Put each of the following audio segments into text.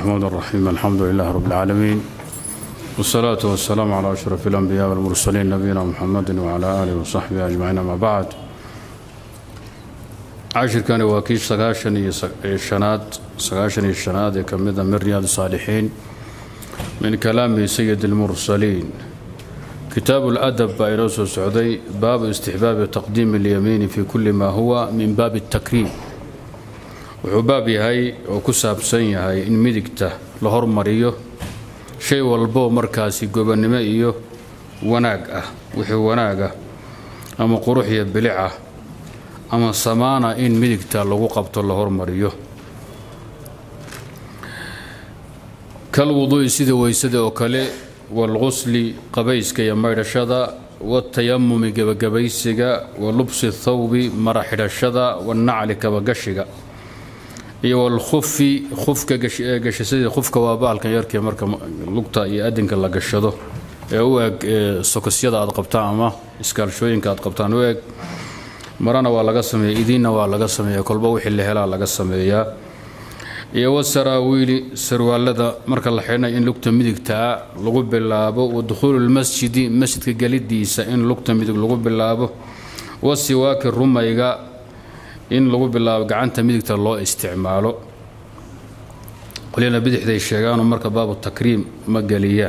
الرحمن الرحيم الحمد لله رب العالمين والصلاة والسلام على أشرف الأنبياء والمرسلين نبينا محمد وعلى آله وصحبه أجمعين أما بعد cashirkani waa kii sagaashan iyo shanaad sagaashan iyo shanaad ee ka mida min riyaad saalixiin min kalaami sayid اlmursaliin kitaabu اladab baa inoo soo socday baabu istixbaabi taqdiimi اlyamiini fi kuli ma huwa min baabi اtakriim wuxuu baab yahay oo ku saabsan yahay in midigta la hormariyo shay walboo markaasi gobonnimo iyo wanaag ah wixii wanaag ah ama qurux iyo bilic ah ama samaana in midigta lagu qabto la hormariyo kal wuduu'i sida weysada oo kale waalqusli qabayska iyo maydhashada waatayamumi gebagabaysiga wa lubsi thawbi mara xidhashada wanacli kabagashiga iyo walkhufi khufka gashasadii khufka waa baalkan yarkee marka lugta iyo adinka la gashado ee u eg sokosyada aad qabtaan ama iskaalshooyinka aad qabtaan u eg marana waa laga sameeya idiinna waa laga sameeya kolba wixii la helaa laga sameeyaa iyo wasaraawiili sarwaalada marka la xidhnay in lugta midigtaa lagu bilaabo wa dukhuulu lmasjidi masjidka gelidiisa in lugta midig lagu bilaabo wasiwaaki rumayga in lagu bilaabo gacanta midigta loo isticmaalo qolyana bidixday sheegaanoo marka baabu takriim ma geliyaan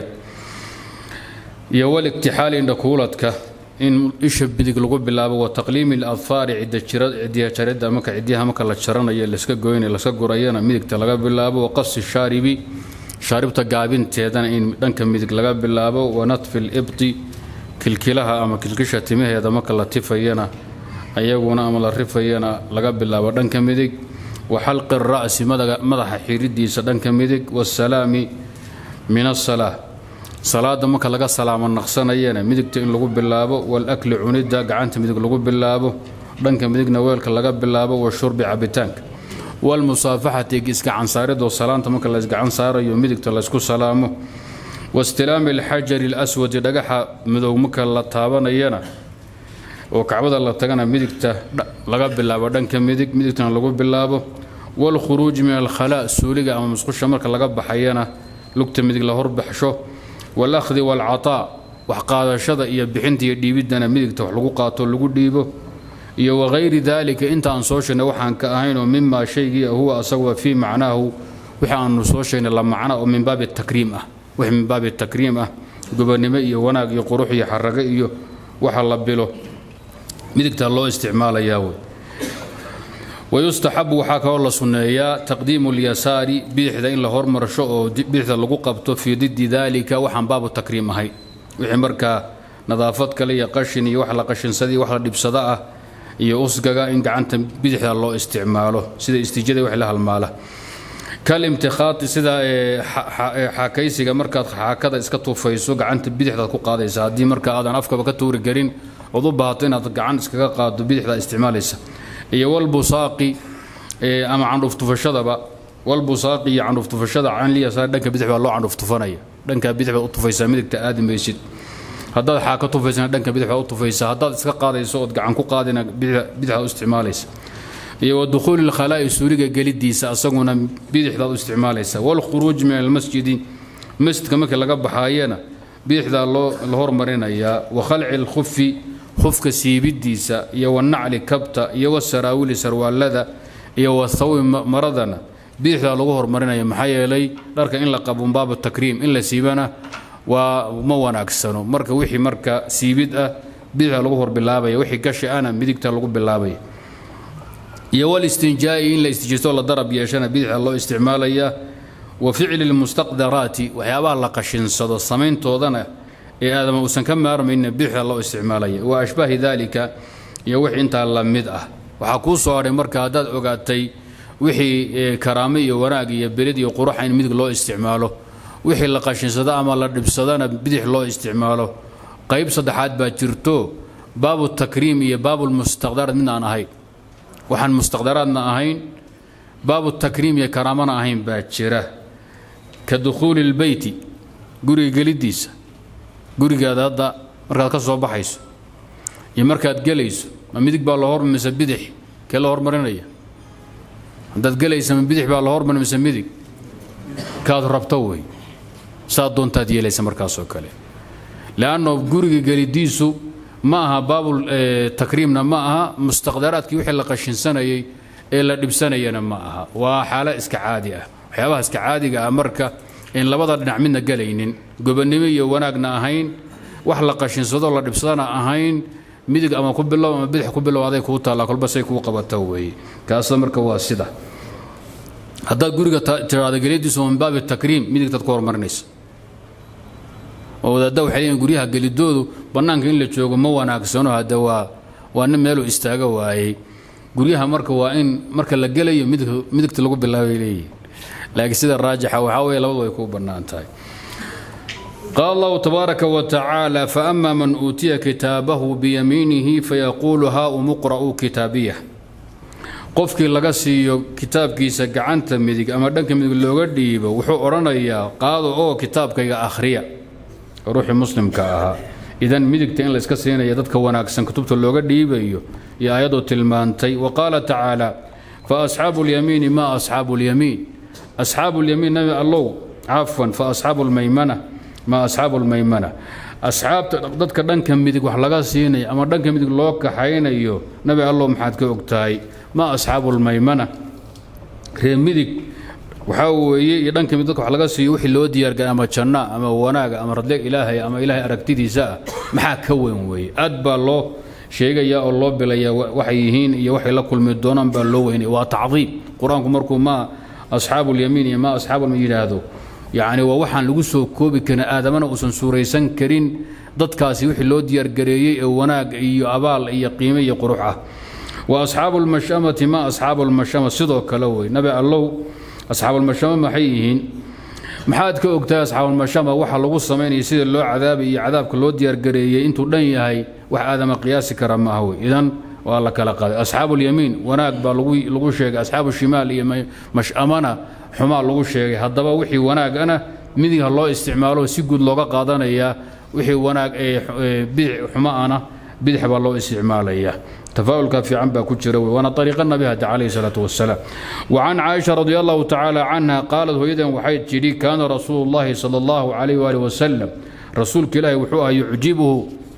iyo waligtixaali indhakuuladka in isha bidig lagu bilaabo wa taqliimi aladfaari cidiya jaridda marka cidyaha marka la jaranayo laska goynayo laska gurayana midigta laga bilaabo wa qasi shaaribi shaaribta gaabinteedana in dhanka midig laga bilaabo wa natfi libti kilkilaha ama kilkisha timaheeda marka la tifayana ayaguna ama la rifayana laga bilaabo dhanka midig wa xalqi ra'si madaxa xiridiisa dhanka midig wasalaami min asalaa salaada marka laga salaamo naqsanayana midigta in lagu bilaabo walakli cunidda gacanta midig lagu bilaabo dhanka midigna weelka laga bilaabo washurbi cabitaanka walmusaafaxati isgacansaaridoo salaanta marka la isgacan saarayo midigta laysku salaamo wastilaami alxajari alaswadi dhagaxa midow marka la taabanayana oo kacbada la tagana midigta laga bilaabo dhanka midig midigtana lagu bilaabo walkhuruuji min alkhalaa suuliga ama musqusha marka laga baxayana lugta midig la horbaxsho walahdi walcataa wax qaadashada iyo bixinta iyo dhiibiddana midigta wax lagu qaato lagu dhiibo iyo wagayri daalika inta aan soo sheegnay waxaan ka ahayn oo mimaa shaygii huwa asaguba fii macnaahu wixi aanu soo sheegnay la macna oo min baabi takriim ah wix min baabi takriim ah gobonnimo iyo wanaag iyo qurux iyo xarago iyo waxa la bilo midigta loo isticmaalayaa wey wayustaxabu waxaa kaloo la sunneeyaa taqdiimu lyasaari bidixda in la hormarsho oo bidixda lagu qabto fii diddi daalika waxaan baabu takriim ahay wixii markaa nadaafad kale iyo qashin iyo wax la qashinsadii wax la dhibsada ah iyo usgaga in gacanta bidixda loo isticmaalo sida istijada wax la halmaala kalimtikhaati sida xaakaysiga markaad xaakada iska tuufayso gacanta bidixdaad ku qaadaysa haddii marka aadan afkaba ka tuuri karin ood u baahato inaad gacan iskaga qaado bidixdaa isticmaalaysa iyo walbusaaqi ama candhuuftufashadaba walbusaaqi iyo candhuuftufashada canliyasaa dhanka bidix baa loo candhuuftufanaya dhankaa bidix baad u tufaysaa midigta aadi maysid haddaad xaaka tufaysana dhanka bidix baad u tufaysaa haddaad iska qaadayso ood gacan ku qaadina bidixdaad u isticmaalaysa iyo wa dukhuuli lkhalaa'i suuriga gelidiisa asaguna bidixdaad u isticmaalaysa walkhuruuj min almasjidi masjidka markii laga baxaayana bidixdaa loo la hormarinayaa wa khalci lkhufi khufka siibidiisa iyo wanacli kabta iyo wasaraawili sarwaalada iyo wathawbi maradana bidixdaa lagu hormarinaya maxaa yeelay dharka in la qabon baabu takriim in la siibana waa ma wanaagsano marka wixii marka siibid ah bidixda lagu horbilaabaya wixii gashi ana midigta lagu bilaabaya iyo walistinjaa'i in la istijistoo la darab yeeshana bidixda loo isticmaalaya wa ficli lmustaqdaraati waxyaabaha la qashinsado samayntoodana ee aadama uusan ka maarmayna bidixda loo isticmaalaya wa ashbaahi daalika iyo wixii intaa la mid ah waxaa kuu soo hadhay marka haddaad ogaatay wixii karaamo iyo wanaag iyo belid iyo quruxa in midig loo isticmaalo wixii la qashinsado ama la dhibsadana bidix loo isticmaalo qayb saddexaad baa jirto baabu takriim iyo baabulmustaqdaraat mid aan ahayn waxaan mustaqdaraadna ahayn baabu takriim iyo karaamana ahayn baa jira ka dukhuuli lbeyti guriga geliddiisa gurigaada hadda markaad ka soo baxayso iyo markaad gelayso ma midig baa la hormar mise bidix kee la hormarinaya haddaad gelaysa ma bidix baa la hormari mise midig kaad rabto wey saad doontaad yeelaysa markaasoo kale leanno guriga gelidiisu ma aha baabul takriimna ma aha mustaqdaraadkii wixii la qashinsanayay ee la dhibsanayana ma aha waa xaalo iska caadi ah waxyaabaha iska caadiga ah marka in labada dhinac midna gelaynin gobonnimo iyo wanaagna ahayn wax la qashinsadoo la dhibsadana ahayn midig ama ku bilow ama bidix ku bilow aday kuu taallaa kolba say kuu qabata weeye kaasa marka waa sida haddaad guriga tiraado gelidiisu min baabi takriim midigtaad ku horumarinaysa oo wadaadda waxay leeyihin guryaha gelidoodu bannaanka in la joogo ma wanaagsano hadda waa waa nin meeluu istaaga waayey guryaha marka waa in marka la gelayo midigta lagu bilaabay leeyihin laakiin sida raajixa waxaa weeye labadu way kuu bannaan tahay qaal allahu tabaaraka wa tacaala faama man uutiya kitaabahu biyamiinihi fayaquulu haa umuqra'uu kitaabiyah qofkii laga siiyo kitaabkiisa gacanta midig ama dhanka midig looga dhiibo wuxuu odhanayaa qaado oo kitaabkayga akhriya ruuxii muslimka ahaa idan midigta in layska siinaya dadka wanaagsan kutubta looga dhiibayo iyo ayadoo tilmaantay wa qaala tacaala fa asxaabu lyamiini ma asxaabu lyamiin asxaabu lyamiin nabi allow cafwan fa asxaabu lmaymana ma asxaabu lmaymana asxaabta dadka dhanka midig wax laga siinayo ama dhanka midig loo kaxaynayo nabi allow maxaad ka ogtahay ma asxaabu lmaymana ree midig waxaa weeye iyo dhanka mid dadka wax laga siiyo wixii loo diyaargara ama janna ama wanaaga ama radle ilaahay ama ilaahay aragtidiisa ah maxaa ka weyn weeye aad baa loo sheegayaa oo loo bilayaa waxay yihiin iyo waxay la kulmi doonaan baa loo weynaya waa tacdiim qur-aanku markuu ma asxaabu lyamiin iyo ma asxaabu yidhaahdo yacni waa waxaan lagu soo koobi karin aadamana uusan suuraysan karin dadkaasi wixii loo diyaargareeyey ee wanaag iyo abaal iyo qiime iyo qurux ah wa asxaabu lmashamati ma asxaabu lmashama sidoo kale wey nabi allow asxaabulmashama maxay yihiin maxaad ka ogtahay asxaabulmashama waxa lagu samaynaya sida loo cadaabay iyo cadaabka loo diyaargareeyey intuu dhan yahay wax aadama qiyaasi kara ma ah wey idan waa la kala qaaday asxaabulyamiin wanaag baa lagu sheegay asxaabu shimaal iyo mashamana xumaa lagu sheegay haddaba wixii wanaagana midigha loo isticmaalo si guud looga qaadanayaa wixii wanaag ee bidix xumaana bidix baa loo isticmaalaya تفاؤلك في عن باكو جرى وانا طريق النبي هدى عليه الصلاه والسلام وعن عائشه رضي الله تعالى عنها قالت هيدا وحيد جري كان رسول الله صلى الله عليه واله وسلم رسول كلاه وحوها يعجبه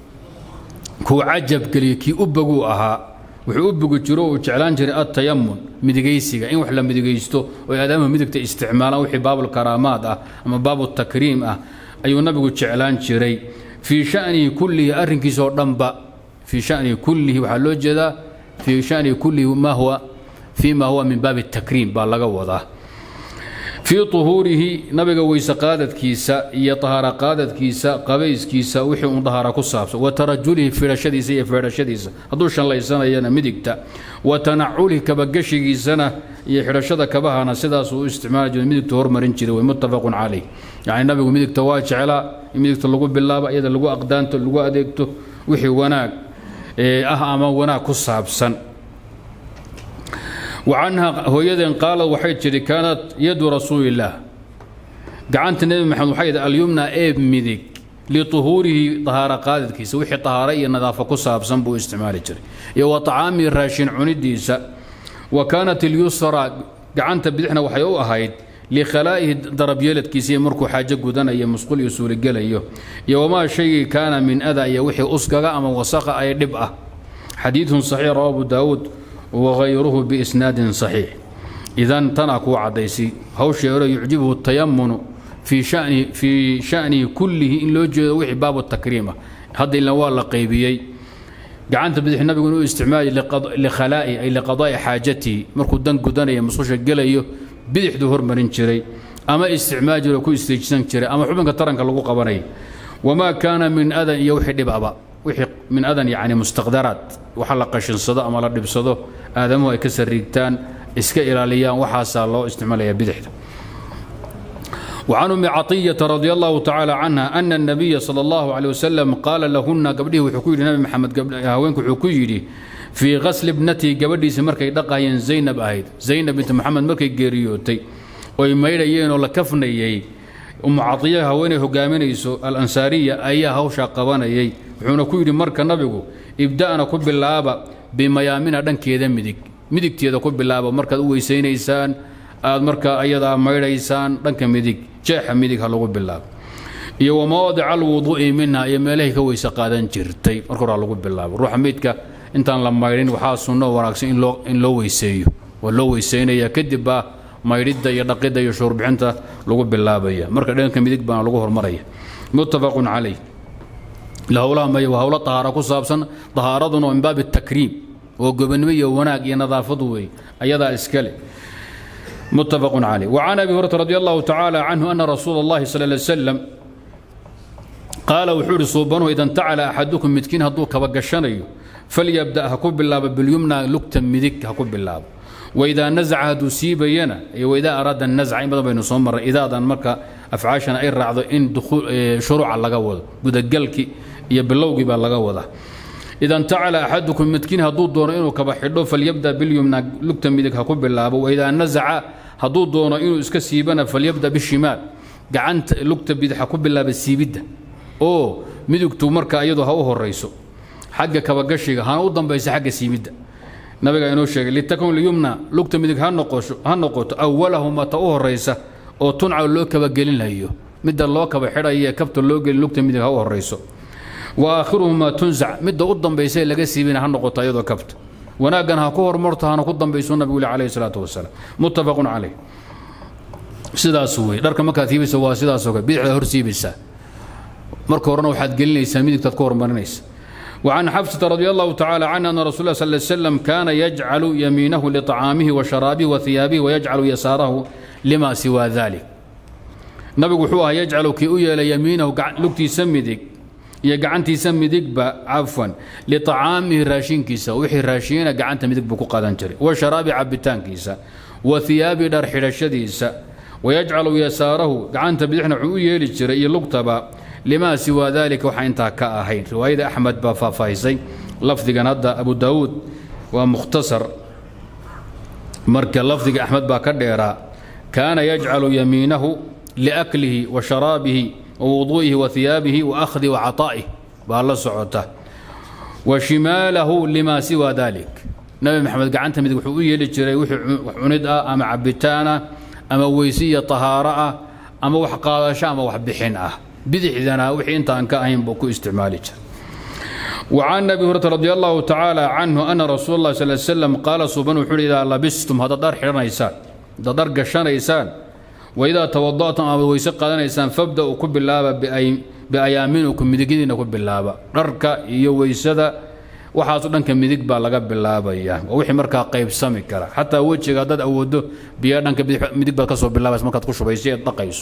كو عجب كلي كي ابغو اها wuxuu u bogi jiro uu jeclaan jiray atayamun midigaysiga in wax la midigaysto oo aadaamaha midigta isticmaalaan wixii baabul karaamaad ah ama baabul takriim ah ayuu nabigu jeclaan jiray fii shanihi kullihi arrinkiisoo dhanba في شأن كله وحلو جدا في شأن كله ما هو فيما هو من باب التكريم بالغ وضع في طهوره نبي ويس قادت كيسا يا طهارة قادت كيسا قبيس كيسا وحي طهارة كصابس وترجله في رشدي سي في رشدي هدوش الله يسنا ينا مدكتا وتنعله كبقشي سنة يحرشد كبهنا سداس استعمال جو مدك تهور مرنجري ومتفق عليه يعني النبي مدك تواج على مدك تلقوا بالله يد لقوا أقدانته لقوا أديكته وحي وناك ah ama wanaag ku saabsan wacanha hooyadeen qaala waxay tidhi kaanat yadu rasuulillaah gacanta nebi maxamed waxay yidhi alyumna eeb midig lituhuurihi tahaaro qaadadkiisa wixii tahaaro iyo nadaafo ku saabsan buu isticmaali jiray iyo wa tacaamii raashin cunidiisa wa kaanat ilyusra gacanta bidixna waxay u ahayd likhalaa'ihi darabyeeladkiisa iyo markuu xaajo gudanayo musqul iyo suuligelayo iyo wamaa shaygii kaana min ada iyo wixii usgaga ama wasaqa ay dhib ah xadiidun saxiix rawa abu daawuud wagayruhu biisnaadin saxiix idan tanaa kuu caddaysay hawshii hore yucjibuhu tayamunu fii shani fii shanihi kullihi in loo jeedo wixii baabu takriima hadda ilan waa la qaybiyey gacanta bidix nabigu inuu isticmaali likhalaa'i ay liqadaa'i xaajatihi markuu dan gudanaya musqusha gelayo bidixduu hormarin jiray ama isticmaal jiro ku istiijsan jiray ama xubinka taranka lagu qabanay wamaa kaana min adan iyo wixii dhibaba wixii min adan yacni mustaqdaraat waxa la qashinsado ama la dhibsado aadamuhu ay ka sariigtaan iska ilaaliyaan waxaasaa loo isticmaalaya bidixda وعن ام عطيه رضي الله تعالى عنها ان النبي صلى الله عليه وسلم قال لهن قبله وحكي النبي محمد قبل هاوينك وحكي في غسل ابنتي قبديس مركي دقاين زينب اهيد زينب بنت محمد مركي جيريوتي oy maydhayeen oo la kafnayey umu cadiya haweeney hogaaminayso alansaariya ayaa hawshaa qabanayay wuxuuna ku yidhi marka nabigu ibda'na ku bilaaba bimayaamina dhankeeda midig midigteeda ku bilaaba markaad u weysaynaysaan aad markaa ayadaa maydhaysaan dhanka midig jeexa midig ha lagu bilaabo iyo wamawaadica alwuduu'i minha iyo meelahay ka weyse qaadan jirtay marka hore ha lagu bilaabo ruuxa meydka intaan la maydhin waxaa sunno wanaagsan in loo in loo weyseeyo waa loo weyseynaya kadib baa maydhidda iyo dhaqidda iyo shuurbixinta lagu bilaabaya marka dhanka midig baana lagu hormaraya muttafaqun calayh howlaha may waa howlo tahaaro ku saabsan tahaaraduna min baabi takriim oo gobonnimo iyo wanaag iyo nadaafadu wey ayadaa iskale متفق عليه وعن ابي هريره رضي الله تعالى عنه ان رسول الله صلى الله عليه وسلم قال وحور صوبانه اذا انتعل احدكم متكين هدو كبغشنيو فليبدا هكو بالله باليمنى لكتا مدك هكو بالله واذا نزع هدو سيبينا واذا اراد النزع ايضا بين صمر اذا دان مركا افعاشنا اي راعدو ان دخول شروع لغا ودا غدغلكي iyo bilowgii baa laga wadaa ida intacala axadukum midkiin hadduu doono inuu kaba xidho falyabda bilyumna lugta midig ha ku bilaabo waidaa nazaca hadduu doono inuu iska siibana falyabda bishimaal gacanta lugta bidix ha ku bilaaba siibidda oo midigtu marka iyadu ha u horayso xagga kabagashiga hana u dambaysa xagga siibidda nabiga inoo sheegay litakun liyumna lugta midig ha noqosho ha noqoto awalahuma ta u horaysa oo tunca loo kabagelinayo midda loo kaba xidhaya kabta loo gelin lugta midig ha u horayso waakhiruhumaa tunzac midda u dambaysa laga siibina ha noqoto iyadoo kabta wanaaggan ha ku hormarto hana ku dambayso nabigu calayhi salaatu wasalaam muttafaqun calayh sidaas wey dharka markaad siibaysa waa sidaasoo kale bidixda hor siibaysaa marka horena waxaad gelinaysaa midigtaad ku hormarinaysa وعن حفصة رضي الله تعالى عنها أن رسول الله صلى الله عليه وسلم كان يجعل يمينه لطعامه وشرابه وثيابه ويجعل يساره لما سوى ذلك نبي وحوها يجعل كي أيل يمينه لكتي سمدك iyo gacantiisa midigba cafwan liطacaamihi raashinkiisa wixii raashiina gacanta midig buu ku qadan jiray wa sharaabi cabitaankiisa wa hiyaabi dhar xidhashadiisa wayajcalu yasaarahu gacanta bidixna wuxuu u yeeli jiray iyo lugtaba limaa siwaa dalika waxa intaa ka ahayn riwaayada axmed baa faahfaahisay lafdigan hadda abu daawuud waa mukhtasar marka lafdiga axmed baa ka dheeraa kaana yajcalu yamiinahu liaklihi wa sharaabihi ووضوئه وثيابه وأخذه وعطائه بالله سعوته وشماله لما سوى ذلك نبي محمد قعنت مدق وحوية لجري وحند أما عبتانا أما ويسية طهارة أما وحقادشة أما وحبحين أه بدح ذنا وحي انت أنك أهم بكو استعمالك وعن ابي هريره رضي الله تعالى عنه ان رسول الله صلى الله عليه وسلم قال سبحانه وتعالى اذا لبستم هذا دار حرنيسان هذا دار قشنيسان وإذا توضأتم أما ويسق قادنيسان فابدأوا كب اللابة بأيامينكم مدقين كب اللابة رركا iyo weysada waxaas oo dhanka midig baa laga bilaabaya wixii markaa qaybsami kara xataa wejiga dad awoodo biyo dhanka midig baad ka soo bilaabaysa markaad ku shubayso ee dhaqayso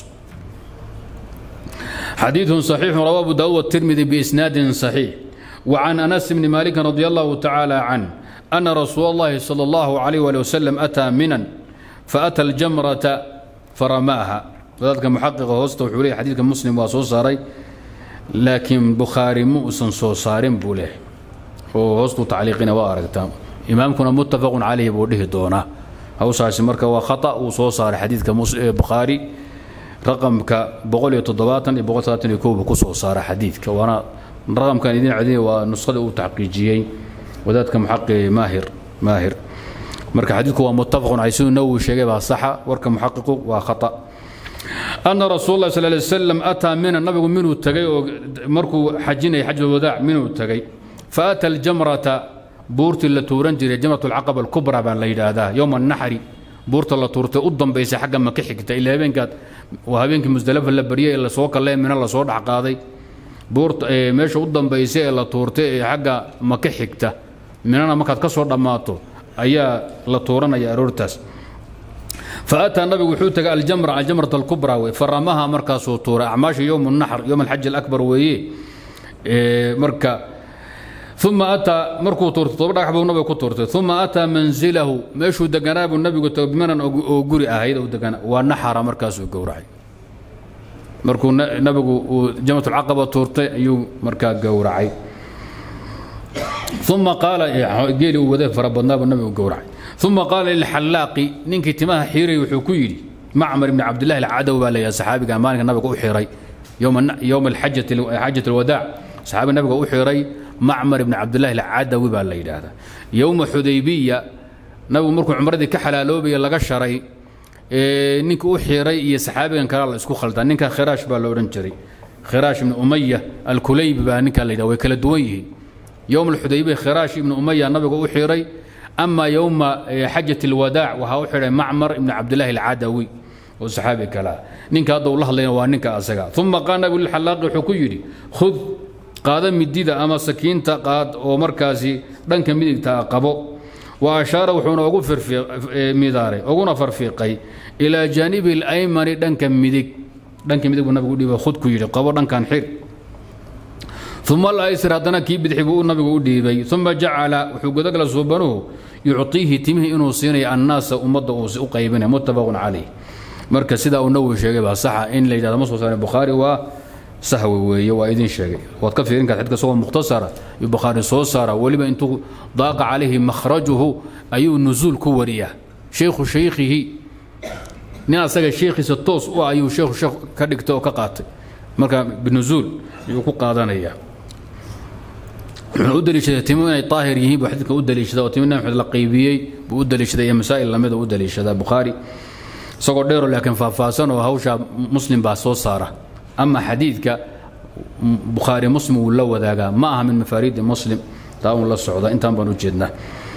حديث صحيح رواه أبو داود والترمذي بإسناد صحيح وعن أنس بن مالك رضي الله تعالى عنه أن رسول الله صلى الله عليه وسلم أتى منا فأتى الجمرة فرماها ذلك محقق هوست وحولي حديث مسلم وصو صاري لكن بخاري مؤسن صو صارم بوله هو هوست تعليقنا وارقتا إمامكم متفق عليه بوله دونا أو ساسي مركا وخطأ وصو صار حديث بخاري رقم ك بقول يتضباطا بقول ثلاثة يكوب كسو صار حديث وانا رقم كان يدين عدين ونسخة تحقيقيين وذاتك محقق ماهر ماهر marka xadiidku waa muttafaqun calay siduu nawowi sheegay baa saxa warka muxaqiqu waa khata ana rasuul allah sal lay wasalam ataa mina nabigu minuu tagay oo markuu xajinayay xajul wadaac minuu tagay fa ata aljamrata buurtii la tuuran jiray jamrat alcaqaba alkubra baa la yidhaahdaa yowma annaxri buurta la tuurtay u dambaysa xagga maka xigta ilaa habeenkaad waa habeenkii musdalafa la baryay ee lasoo kallee mina lasoo dhex qaaday buurta meesha u dambaysa ee la tuurtay ee xagga maka xigta minana markaad ka soo dhammaato ayaa la tuuranaya aroortaas فأتى النبي وحوتك الجمرة الجمرة الكبرى فرماها مركز وطورة أعماش يوم النحر يوم الحج الأكبر وي مركا ثم أتى مركو تورت طبعا حبوا النبي كتورت ثم أتى منزله مشو دقنا النبي قلت بمن أقوري أهيدا ودقنا ونحر مركز وقورعي مركو النبي جمرة العقبة تورت أيو مركا قورعي ثم قال جيلي وذا فربنا النبي وقورعي ثم قال للحلاق نينك تماه حيري وحكيري معمر بن عبد الله العدو قال يا صحابي قال مالك النبي وحيري يوم يوم الحجة حجة الوداع صحابي النبي وحيري معمر بن عبد الله العدو قال هذا يوم حديبية نبي مركو عمردي كحلالوبي لغا شري ninka u xiray iyo saxaabigan kale la isku khaldaa ninka khiraash baa la odhan jiray khiraash ibnu umaya alkulaybi baa ninka la yidhaha way kala duwan yihiin yowm alxudaybiya khiraash ibnu umaya nabiga u xiray ama yowma xajat alwadaac waxaa u xidhay macmar ibnu cabdillahi alcadawi oo saxaabi kale ah ninka hadda uu la hadlayna waa ninka asaga uma qaala nabigu lilxalaaqi wuxuu ku yidhi khud qaada midida ama sakiinta qaad oo markaasi dhanka midigta qabo wa ashaara wuxuuna ugu midaaray uguna farfiiqay ilaa jaanibi alaymani dhanka midig dhanka midig buu nabigu u dhiibay khud ku yidhi qabo dhankan xir uma alaysr haddana kii bidixi buu nabigu u dhiibay uma jacala wuxuu gudagala suubanuhu yucطiihi timihii inuu siinayo annaasa ummadda uu u qaybinaya muttafaqun calayh marka sidaa uu nawowi sheegay baa saxa in la yidhahdo ma soo saaray bukhaari waa sahwi weeye waa idin sheegay waad ka fiirin karta xadka isagoo mukhtasara iyo bukhaari soo saara weliba intuu daaqa calayhi makhrajuhu ayuu nuzuul ku wariyaa shaykhu shaykhihi nin asaga sheekhiisa toos u ah ayuu sheekhu sheekh ka dhigtay oo ka qaatay marka binuzuul ayuu ku qaadanayaa wuxuuna u daliishaday timo inay daahir yihiin buu xadiidka u daliishada oo timo nabi maxamed la qaybiyey buu u daliishaday iyo masaa'il lamida u daliishadaa bukhaari isagoo dheero laakiin faahfaahsan oo hawsha muslim baa soo saara ama xadiidka bukhaari muslim wuu la wadaagaa ma aha min mafaariidi muslim taa uun la socda intaan baan u jeednaa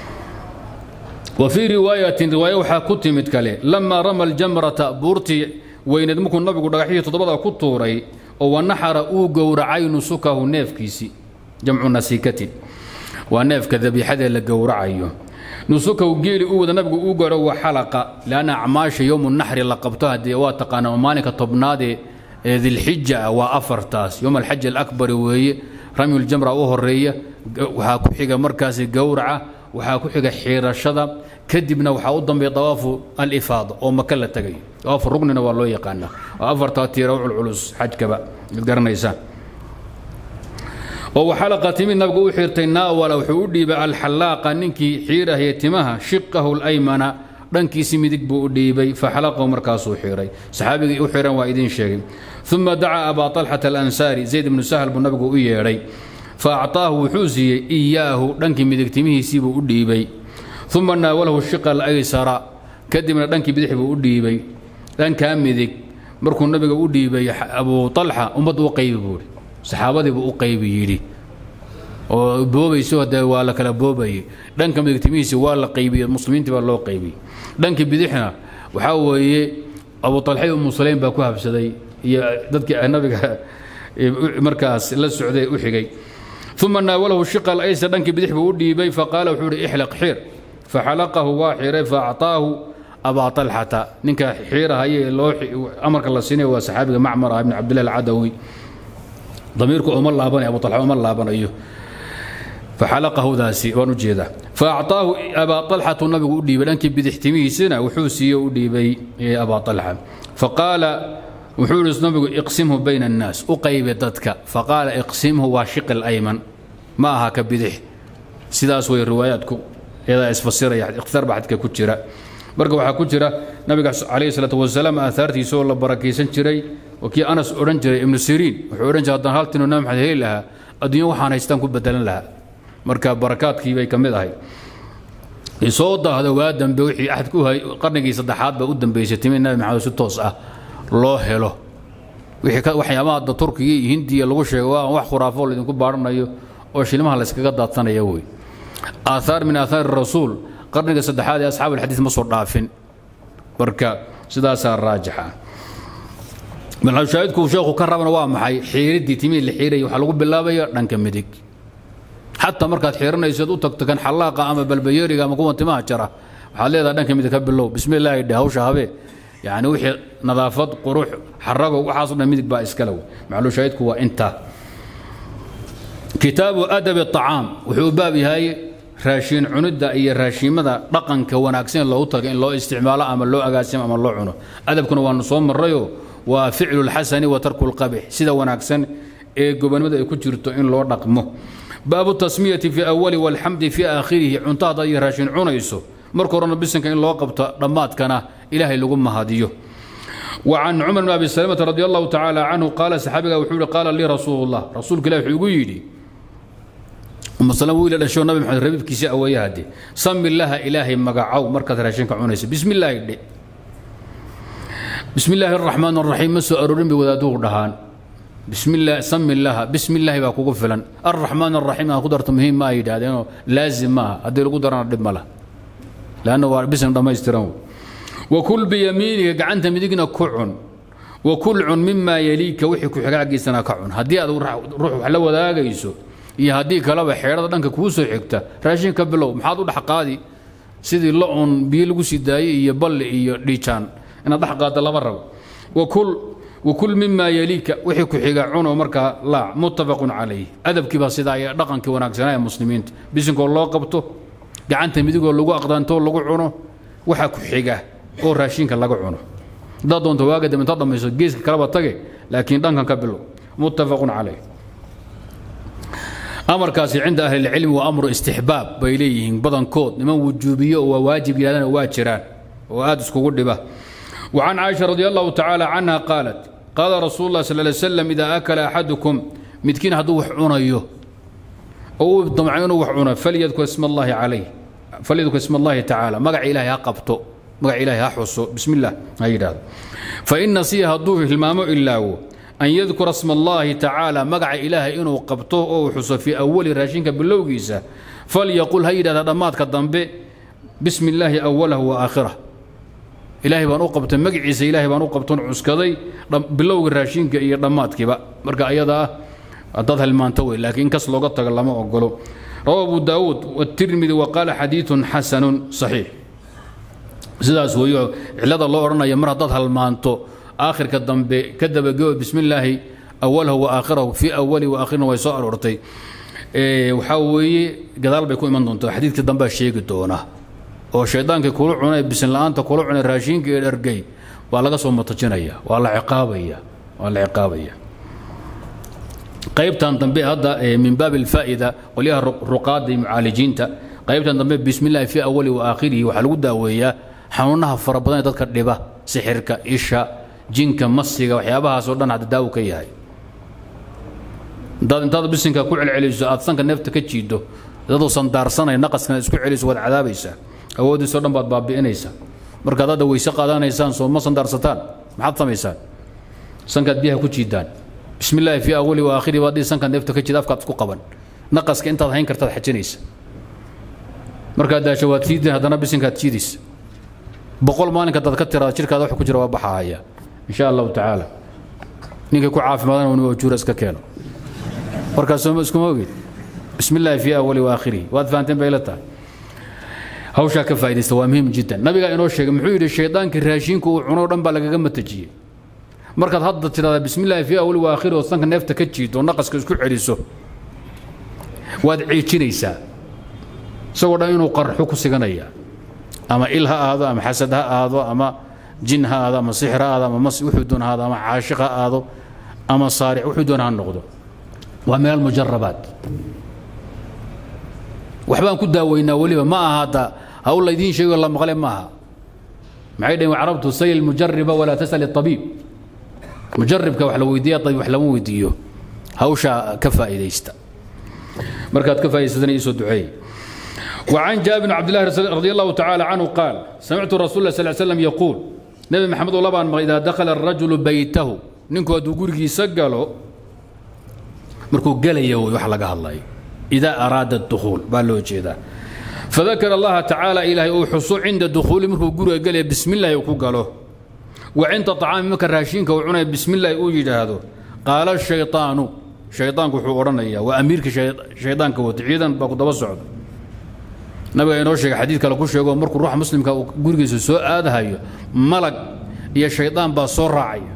wa fii riwaayatin riwaayo waxaa ku timid kale lamaa rama aljamrata buurtii weyneed markuu nabigu dhagaxyihii toddobada ku tuuray oo wanaxara uu gowracay nusukahu neefkiisii jamcu nasiikatin waa neefka dabiixadee la gowracayo nusukahu geeli u wada nabigu uu garo wa xalaqa lianna acmaasha yowmu naxri la qabto haddee waa taqaanaa maalinka tobnaadee ee dilxija ah waa afartaas yowm alxaj alakbari weeye ramyuljamra u horeeya waxaa ku xiga markaasi gowraca waxaa ku xiga xiirashada kadibna waxaa u dambeeya dawaafu alifaada oo maka la tagayo dawaafu rugnina waa loo yaqaanaa waa afartaa tiira u culculus xajkaba ad garanaysaan oo waxalaqa timid nabigu u xirtay naawala wuxuu u dhiibay alxallaaqa ninkii xiirahaya timaha shiqahu alaymana dhankiisi midig buu u dhiibay faxalaqahu markaasuu xiray saxaabigii u xiran waa idiin sheegay uma dacaa abaa طalxata alansaari zayd ibnu sahl buu nabigu u yeedhay faacطaahu wuxuu siiyey iyaahu dhankii midig timihiisii buu u dhiibay uma naawalahu shiqa alaysara kadibna dhankii bidix buu u dhiibay dhankaa midig markuu nabiga u dhiibay abu طalxa ummaddu u qaybi buuhi saxaabadiibuu u qaybi yidhi oo boobayso hadee waa la kala boobayey dhanka midigtimihiisi waa la qaybiyey muslimiintii baa loo qaybiyey dhanka bidixna waxaa weeye abu talxay umu sulaym baa ku habsaday iyo dadkii nabiga markaas la socday u xigay uma naawalahu shiqa alaysar dhankii bidix buu u dhiibay faqaala wuxuu ihi ixlaq xiir faxalaqahu waa xiray faacطaahu abaa طalxata ninka xiirahaye loo amarka la siinaya waa saxaabiga macmar ah ibn cabdillahi alcadawi damiirku uma laabanayo abu طalxa uma laabanayo faxalaqahudaasi waan u jeedaa faacطaahu abaa طalxatu nabigu u dhiibay dhankii bidixtimihiisina wuxuu siiye u dhiibay abaa طalxa faqaala wuxuu ihi nabigu iqsimhu bayna الnaas u qaybe dadka faqaala iqsimhu waa shiqi اlayman ma aha ka bidix sidaas way riwaayaadku eedaa isfasiraya ikhtisaar baa xadka ku jira marka waxaa ku jira nabiga calayhi salaatu wasalaam aahaartiisa oo la barakaysan jiray oo kii anas odhan jiray ibnu siriin wuxuu odhan jiray haddaan hal tinoo nabi maxamed heli lahaa adduunyo waxaan haystaan ku bedelan lahaa marka barakaadkii bay ka mid ahay soo daahdo waa dambe wixii axad ku hay qarnigii saddexaad baa u dambeysay timi nabi maxamed si toos ah loo helo wixii waxyaabaha hadda turkiga iyo hindiya lagu sheego waa wax khuraafo laydinku baaranayo oo shilmaha la yskaga daadsanaya wey aathaar min aathaari rasuul qarniga saddexaad ee asxaab alxadiid ma soo dhaafin marka sidaasaa raajixa malxushaahidku sheekhu ka rabana waa maxay xiiriddii timihii la xiiraya waxaa lagu bilaabaya dhanka midig xataa markaad xiiranaysood u tagto kan xallaaqa ama balbayeriga ama kuwa timaha jara waxaad leedahay dhanka midig ka bilow bismi illaahi dhe hawsha habe yacni wixii nadaafad qurux xarago waxaasoo dhan midig baa iskale wey maclushaahidku waa intaa kitaabu adabi acaam wuxuu u baab yahay raashiin cunidda iyo raashiimada dhaqanka wanaagsan loogu taga in loo isticmaalo ama loo agaasimo ama loo cuno adabkuna waanu soo marrayo waa ficlu lxasani wa tarku lqabix sida wanaagsan ee gobonimada ay ku jirto in loo dhaqmo baabu tasmiyati fi awali walxamdi fi aakhirihi cunto haddaad iyo raashiin cunayso marka horena bisinka in loo qabto dhammaadkana ilaahay lagu mahadiyo وعن عمر بن أبي سلمة رضي الله تعالى عنه قال صحابي وحول قال لي رسول الله رسولك الله وحول يدي أم سلمة ويل الأشياء النبي محمد ربيب كيسي أوي هدي سم الله إلهي مقعو مركز راشنك عنيس بسم الله يدي bismi illaahi araxmaan araxiim ma soo aroorin bay wadaaduhu dhahaan bismillah sami illaha bismi illaahi baa kugu filan arraxmaan araxiim aan ku darto muhiim ma ay yidhaahdeenoo laazim maaha haddii lagu darana dhib ma lah leanna waa bisin dhammaystiran wakul biyamiiniga gacanta midigna ku cun wakul cun mimaa yaliika wixii ku xiga xaggiisana ka cun haddii aad ruux wax la wadaagayso iyo haddii kaleba xeedhada dhanka kuu soo xigta raashin ka bilow maxaad u dhex qaadi sidii la un biyo lagu sii daayey iyo balli iyo dhiijaan inaad dhex qaadda lama rabo wakul wakul mimaa yaliika wixii ku xiga cuno markaa laac muttafaqun calayh adabkiibaa sidaa iyo dhaqankii wanaagsanaa ee muslimiinta bisinkoo loo qabto gacanta midigoo lagu aqdaantoo lagu cuno waxa ku xiga oo raashinka laga cuno haddaad doonto waaga dambe intaad dhammayso geeska kaleba tage laakiin dhankan ka bilow muttafaqun calayh amarkaasi cinda ahli lcilmi waa amru istixbaab bay leeyihiin badankood niman wujuubiyo oo waa waajib yidhahdana waa jiraan oo aad iskugu dhiba وعن عائشة رضي الله تعالى عنها قالت قال رسول الله صلى الله عليه وسلم إذا أكل أحدكم متكين هدو وحعونه أو ضمعينه وحعونه فليذكر اسم الله عليه فليذكر اسم الله تعالى مقع إلهي هقبته مقع إلهي هحوصه بسم الله هيدا فإن نسيه هدوه المامو إلا هو أن يذكر اسم الله تعالى مقع إلهي إنه قبطه أو حصه في أول راشنك باللوغيسة فليقول هيدا دمات كالضنبي بسم الله أوله وآخره ilaahay baan u qabtay magaciisa ilaahay baan u qabtoon cuskaday bilowga raashinka iyo dhammaadkiiba marka ayadaa dad halmaanto wey laakiin in kas looga tago lama ogolo rawa abu daawuud watirmidi wa qaala xadiidun xasanun saxiix sidaas weeyo cillada loo odhanaya mar haddaad halmaanto aakhirka dambe ka dabagebo bismi illaahi awalahu wa aakhirahu fii awali wa aakhirina way soo aroortay waxaa weeye gadaal bay ku iman doontaa xadiidka dambea sheegi doona oo shaydaankii kula cunay bisin la'aanta kula cunay raashinka iyo dhergay waa laga soo matajinaya waa la ciqaabaya waa la ciqaabaya qaybtan dambe hadda min baab alfaa'ida qolyaha ruqaada iyo mucaalijiinta qaybtan dambe bismillahi fi awali wa aakhirihi waxaa lagu daaweeyaa xanuunaha fara badan ee dadka dhiba sixirka isha jinka masiga waxyaabahaasoo dhan hadda daawo ka yahay intaad intaad bisinka ku celceliso aad sanka neefta ka jiido dadoo sandaarsanaya naqaskana isku celiso waad cadaabaysaa awooddiisoo dhan baad baabi'inaysaa markaad hadda weyse qaadanaysaan soo ma sandaarsataan maxaad samaysaan sankaad biyaha ku jiidaan bismi illaahi fii awali wa aakhiri baad dhihi sankaad neefta ka jiida afkaad isku qaban naqaska intaad hayn kartaad xajinaysa markaad daasho waad jiidin haddana bisinkaad jiidaysa boqol maalinka dad ka tiraada jirkaada wax ku jira waa baxahaya insha allahu tacaala ninkii ku caafimaadana inu ajuura iska keeno markaas sooma iskuma ogid bismi illaahi fii awali wa aakhirihi waad fahanteen bay la tahay hawshaa ka faa'idaysta waa muhiim jiddan nabigaa inoo sheegay muxuu yidhi shaydaankii raashiinka uu cuno dhan baa lagaga matajiyey markaad hadda tidhahdaa bismi illaahi fii awali wa aakhiri oo sanka neefta ka jiido naqaska isku celiso waad ciijinaysaa isagoo dhan inuu qarxo ku siganaya ama il ha aado ama xasad ha aado ama jin ha aado ama sixir ha aado ama mas wuxuu doon ha aado ama caashiq ha aado ama saaric wuxuu doon ha noqdo waa min almujarabaat waxbaan ku daaweynaa weliba ma aha hadda hawl laydiin sheego la maqle maaha maxay dhaheen carabtu say almujariba walaa tasal abiib mujaribka wax la weydiiya abiib wax lama weydiiyo hawshaa ka faa'iidaysta markaad ka faa'idaysatana iisoo duceey وعن جابر بن عبد الله رضي الله تعالى عنه قال سمعت رسول الله صلى الله عليه وسلم يقول نبي محمد الله بان إذا دخل الرجل بيته نينكو هدو غورغي سغلو مركو غليا وخ لغا هلاي إذا أراد الدخول بالو جيدا فذكر الله تعالى إلهي وحصو عند الدخول مركو غورغا غليا بسم الله يكو غلو وعند طعام مك راشينك وعنا بسم الله او يجاهدو قال الشيطان شيطانك وحو اورنيا واميرك شيطانك وتعيدن باكو دبا سocdo nabiga inoo sheegay xadiid kale ku sheego markuu ruuxa muslimka uu gurigiisa soo aadahayo malag iyo shaydaan baa soo raacaya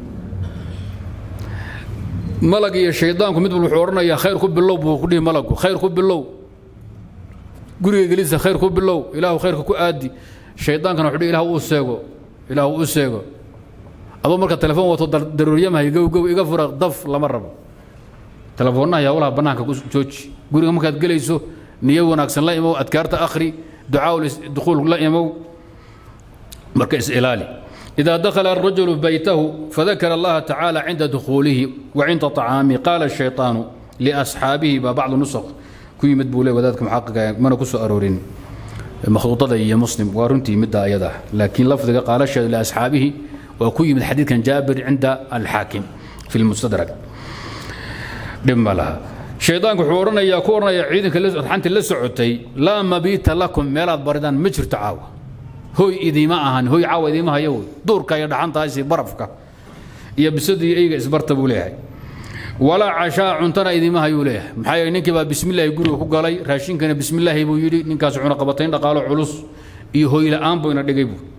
malag iyo shaydaanku mid walba wuxuu odhanayaa khayr ku bilow buu ku dhihi malagu khayr ku bilow guriga gelisa khayr ku bilow ilaahu khayrka ku aadi shaydaankana wuxuu dhihi ilahu uu seego ilaahu u seego adoo marka telefoon wato daruuryamahay gowgow iga fura daf lama rabo telefoonnaha yaa walaha bannaanka ku jooji guriga markaad gelayso niyo wanaagsan la imow adkaarta akhri ducaa dukhuul la imow marka is-ilaali إذا دخل الرجل بيته فذكر الله تعالى عند دخوله وعند طعامه قال الشيطان لأصحابه بعض النسخ كي مدبولي وذلك محقق من كسو أرورين مخطوطة يا مسلم ورنتي مدى أيضا لكن لفظ قال الشيطان لأصحابه waa ku yimid xadiidkan jaabir cinda alxaakim fi lmustadrak dhib ma laha shaydaanku wuxuu odhanayaa ku odhanayaa ciidanka raxantii la socotay laa mabiita lakum meelaad baridaan ma jirto caawa hoy idiima ahan hoy caawa idiima hayo wey duurka iyo dhaxantaasi barafka iyo bisadii eyga isbarta buu leeyahay walaa cashaa cuntana idiima hayuu leeyahay maxaa yeele ninkii baa bismillaahi guriga ku galay raashinkana bismillaahi buu yidhi ninkaas cuna qabatayn dhaqaalo culus iyo hoy la'aan buu ina dhigay buu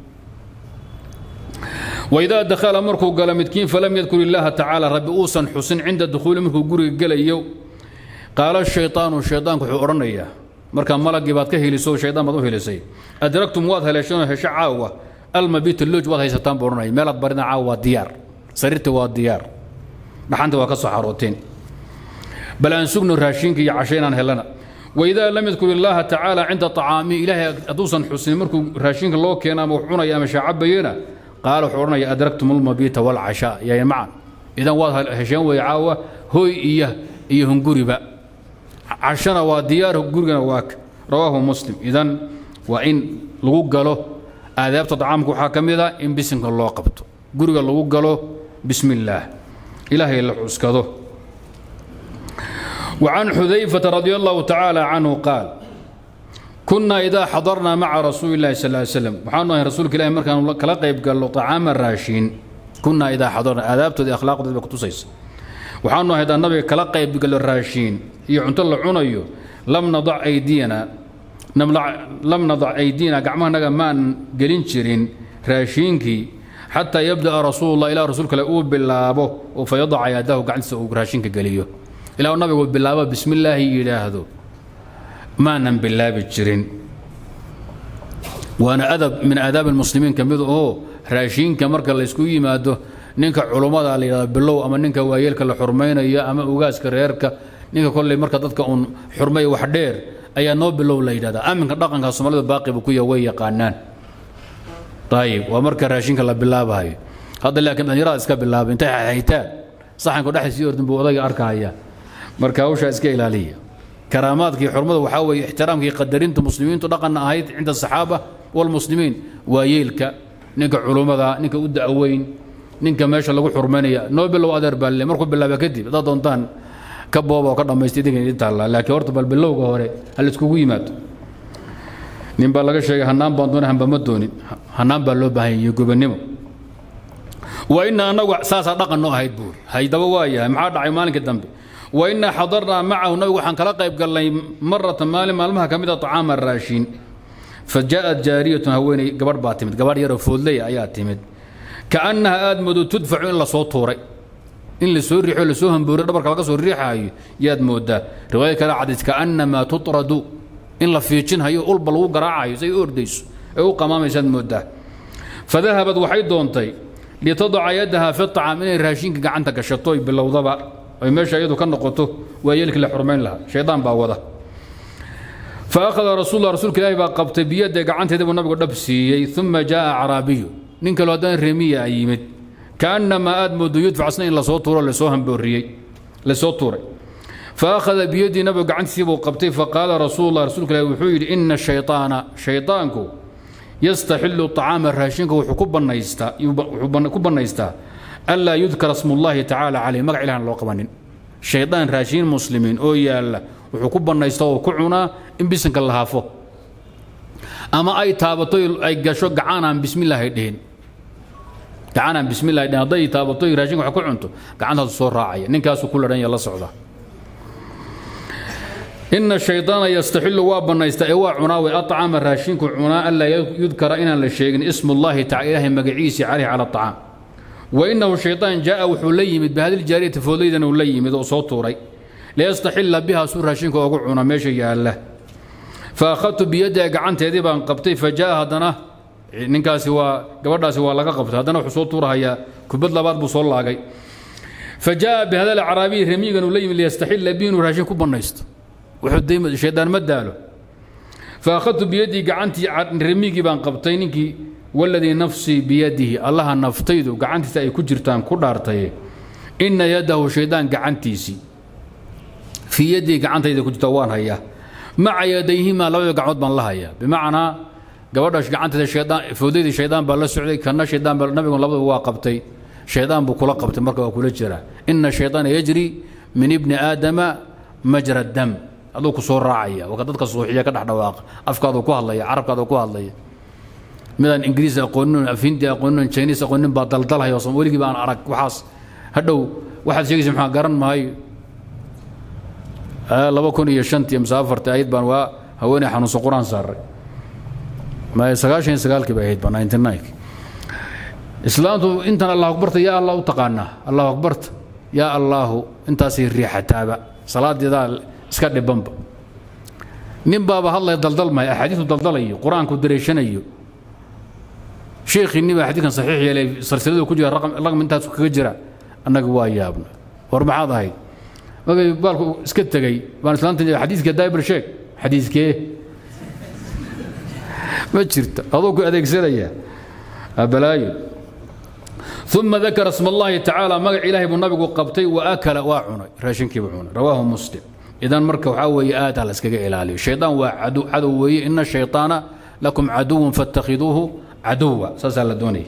waidaa dakhala markuu galo midkiin falam yadkur illaaha tacaala rabbi uusan xusin cinda dukhuuli markuu guriga gelayo qaala shaytaanu shaydaanku wuxuu odhanayaa markaa malagii baad ka heliso shaydaan baad u helisay adraktum waad heleesheenoo hesho caawa almabita loj waad haysataan buu odhanaya meelaad baridaan caawa waa diyaar sariirta waa diyaar dhaxanta waa ka soo xarooteen bal aan sugno raashinka iyo casho inaan helana waidaa lam yadkur illaaha tacaala cinda acaami ilaahay hadduusan xusin markuu raashinka loo keena ama wax cunaya ama shaacabayena qaala wuxuu odhanaya adraktum almabita walcashaa yayn macan idan waad hesheen weeye caawa hoy iyo iyo hunguriba cashana waa diyaar gurigana waa rawaahu muslim idan waa in lagu galo aadaabta طacaamka waxaa ka mid a in bisinka loo qabto guriga lagu galo bismi اllaah ilaahay la xuskado وعن حذيفة رضي الله تعالى عنه قال كنا إذا حضرنا مع رسول الله صلى الله عليه وسلم وحنا رسولك الله مركان كلا قيب قال له طعام الراشين كنا إذا حضرنا آدابته دي أخلاق دي بكتوسيس وحنا هذا النبي كلا قيب قال الراشين يعنت الله عنيو لم نضع أيدينا نملع لم نضع أيدينا قعما نجا ما قلين شرين راشينكي حتى يبدأ رسول الله إلى رسولك لأوب بالله وفيضع يده قعد سوق راشينك قليو إلى النبي بالله بسم الله يلاهدو ما نم بالله بجرين وانا ادب من اداب المسلمين كميد او راشين كمركا لا اسكو يمادو ninka culumada la yiraahdo bilow ama ninka waayeelka la xurmaynayo ama ugaaska reerka ninka kolley marka dadka un xurmay wax dheer ayaa noo bilow la yidhahdaa aminka dhaqanka soomaalida baaqi buu ku yahay way yaqaanaan ayib waa marka raashinka la bilaabayo hadda laakiin dhalinyarada iska bilaabay intay haytaan saxanka dhexdiisii ordin buu odayga arkaya marka hawshaa iska ilaaliya karaamaadkii xurmada waxaa weeye ixtiraamkii qadarinta muslimiintu dhaqanna ahayd cinda asaxaaba walmuslimiin waa yeelka ninka culummada ninka u da'weyn ninka meesha lagu xurmaynaya noo bilow adeer baalle markuu bilaaba kadib haddaad doontaan ka booba oo ka dhammaysta idinka idin taallaa laakiin horta bal bilowga hore ha laiskugu yimaado nin baa laga sheegay hanaan baan doona hanba ma doonin hanaan baa loo baahan yahay gobannimo waa ina annagu saasaa dhaqan noo ahayd buuri haydaba waa yahay maxaa dhacay maalinka dambe وإنا حضرنا معه نبي وحن كلا قيب قال لي مرة مال مالمها كمدة طعام الراشين فجاءت جارية هويني قبر باتمد قبر يرو فولي آيات تمد كأنها آدمد تدفع إلا صوت طوري إن لسور ريح ولا سوهم بوري دبر كلا قصور ريح هاي ياد مودا رواية كلا عدت كأنما تطرد إن لفيتشن هاي أول بلو قراعة زي أرديس أو قمام يساد مودا فذهبت وحيد دونتي لتضع يدها في الطعام إن الراشين قعنتك الشطوي باللوضبة ay meesha iyadu ka noqoto waa yeelkii la xurmayn lahaa shaydaan baa wada fa akhada rasuullah rasuulka ilaahi baa qabtay biyadda gacanteeda buu nabigu dhab siiyey uma jaa acraabiyu nin kaloo haddana remiya ay yimid kaannamaa aad moodo yudfacasna in lasoo tuuro lasoo hambooriyey lasoo tuuray fa akhada biyadii nabigu gacantiisii buu qabtay faqaala rasuulullah rasuulka ilaahi wuxuu yidhi ina shaytaana shaydaanku yastaxilu طacaama raashinka wuxuu ku bannaystaa wuxuu ku bannaystaa ألا يذكر اسم الله تعالى عليه مقع إلهنا لو قبانين شيطان راشين مسلمين أو يالا وحكوب النيستو كعنا إن بسنك الله هافو أما أي تابطوي أي قشو قعانا بسم الله يدين قعانا بسم الله يدين هذا تابطوي راشين وحكو عنتو قعانا الصور راعية ننكاسو كل رأي الله سعودا إن الشيطان يستحل وابا نيستأوا عناوي أطعام الراشين كعنا ألا يذكر إنا للشيء اسم الله تعالى مقعيسي عليه على الطعام وإنه الشيطان جاء وحليمد بهذه الجارية فوليدا وليمد وصوتوري ليستحل بها سور هاشينك وقعنا ماشي يا الله فأخذت بيدي قعنت يدي بان قبطي فجاء هدنا ننكاسي وا قبرداسي وا لقا قبط هدنا وحصوتورها يا كبد لباد بصول لاقي فجاء بهذا الأعرابي رميقا وليم ليستحل بين وراشين كوبنيست وحد ديما الشيطان مداله فأخذت بيدي قعنتي رميقي بان قبطي ننكي والذي نفسي بيده الله نفتيد قعنتي أي كجرتان كدارتي إن يده شيطان قعنتيسي في يدي قعنتي إذا كنت توان هيا مع يديهما لو يقعد من الله هيا بمعنى gabadha gacanteeda shaydaan foodaydii shaydaan baa la socday kana shaydaan baa nabigu labadaba waa qabtay shaydaan buu kula qabtay marka waa kula jiraa ina shaydaana yajri min ibni aadama majra dam aduu ku soo raacaya waa ka dadka suuxiya ka dhex dhawaaqa afkaadu ku hadlaya carabkaadu ku hadlaya midaan ingiriis aqoonin af hindi aqoonin chinese aqoonin baa daldalhaya oo weligii baan arag waxaas hadhow waxaad sheegaysa maxaa garan maayo laba kun iyo shantii mise afartii ayad baan waa haweeney xanuunsan qur-aan saaray sagaashan iyo sagaalkii bay ahayd ba ninety nine islaamtu intan allah akbarta yaa allah u taqaanaa allahu akbarta yaa allaahu intaasay riixataaba salaadeedaa iska dhibanba nin baaba hadlaya daldalmaya axaadiisu daldalayo qur-aanku dareeshanayo sheekhiinni baa xadiidkan saxiix yeelay silsiladu ku jira raqam intaas kaga jira annaga waa yaabna war maxaad ahayd markay baalku iska tegey baan islaanta xadiiskee daibir sheeg xadiiskee ma jirta adoo ku adeegsanaya balaayo uma dakara sma allahi tacaala magac ilaahay buu nabigu qabtay wa akala waa cunay raashinkiibu cunay rawaahu muslim idan marka waxaa weeye aad ha la iskaga ilaaliyo shaydaan waa cadow weeye ina shayطaana lakum caduwan faاtakhiduuhu caduwa saasaa la doonaya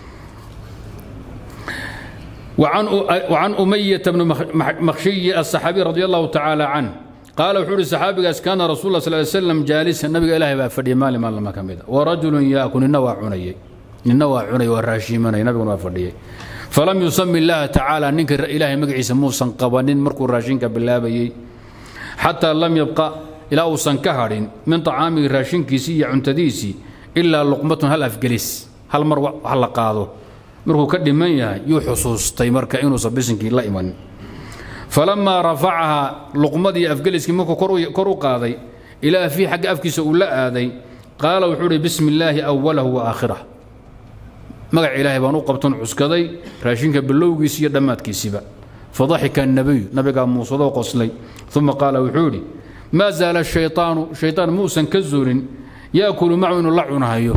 وعن أمية بن مخشي الصحابي رضي الله تعالى عنه قال وحول الصحابي كان رسول الله صلى الله عليه وسلم جالسا النبي إلهي بأفدي مالي مال ما كمدا ورجل يأكل النوى عني النوى عني والراشي مني نبي ما فدي فلم يسمي الله تعالى ننكر إلهي مقعيس موسى قبانين مركو راشينك بالله بي حتى لم يبقى إلى أوسن كهر من طعام راشين كيسي عنتديسي إلا لقمة هل أفجلس هل مروع هل قاضو markuu ka dhiman yahay yuu xusuustay marka inuusan bisinkii la iman falamaa rafacahaa luqmadii afgeliskii markuu kor u qaaday ilaa fii xagga afkiisa uu la aaday qaala wuxuu uhi bismi illaahi awalahu wa aakhirah magac ilaahay baan u qabton cuskaday raashinka bilowgiisi iyo dhammaadkiisiba fadaxika annabiyu nabigaa muusadoo qoslay uma qaala wuxuu idhi maa zaala shayطaanu shayطaan muusan ka zuulin yaakulu macu inuu la cunahayo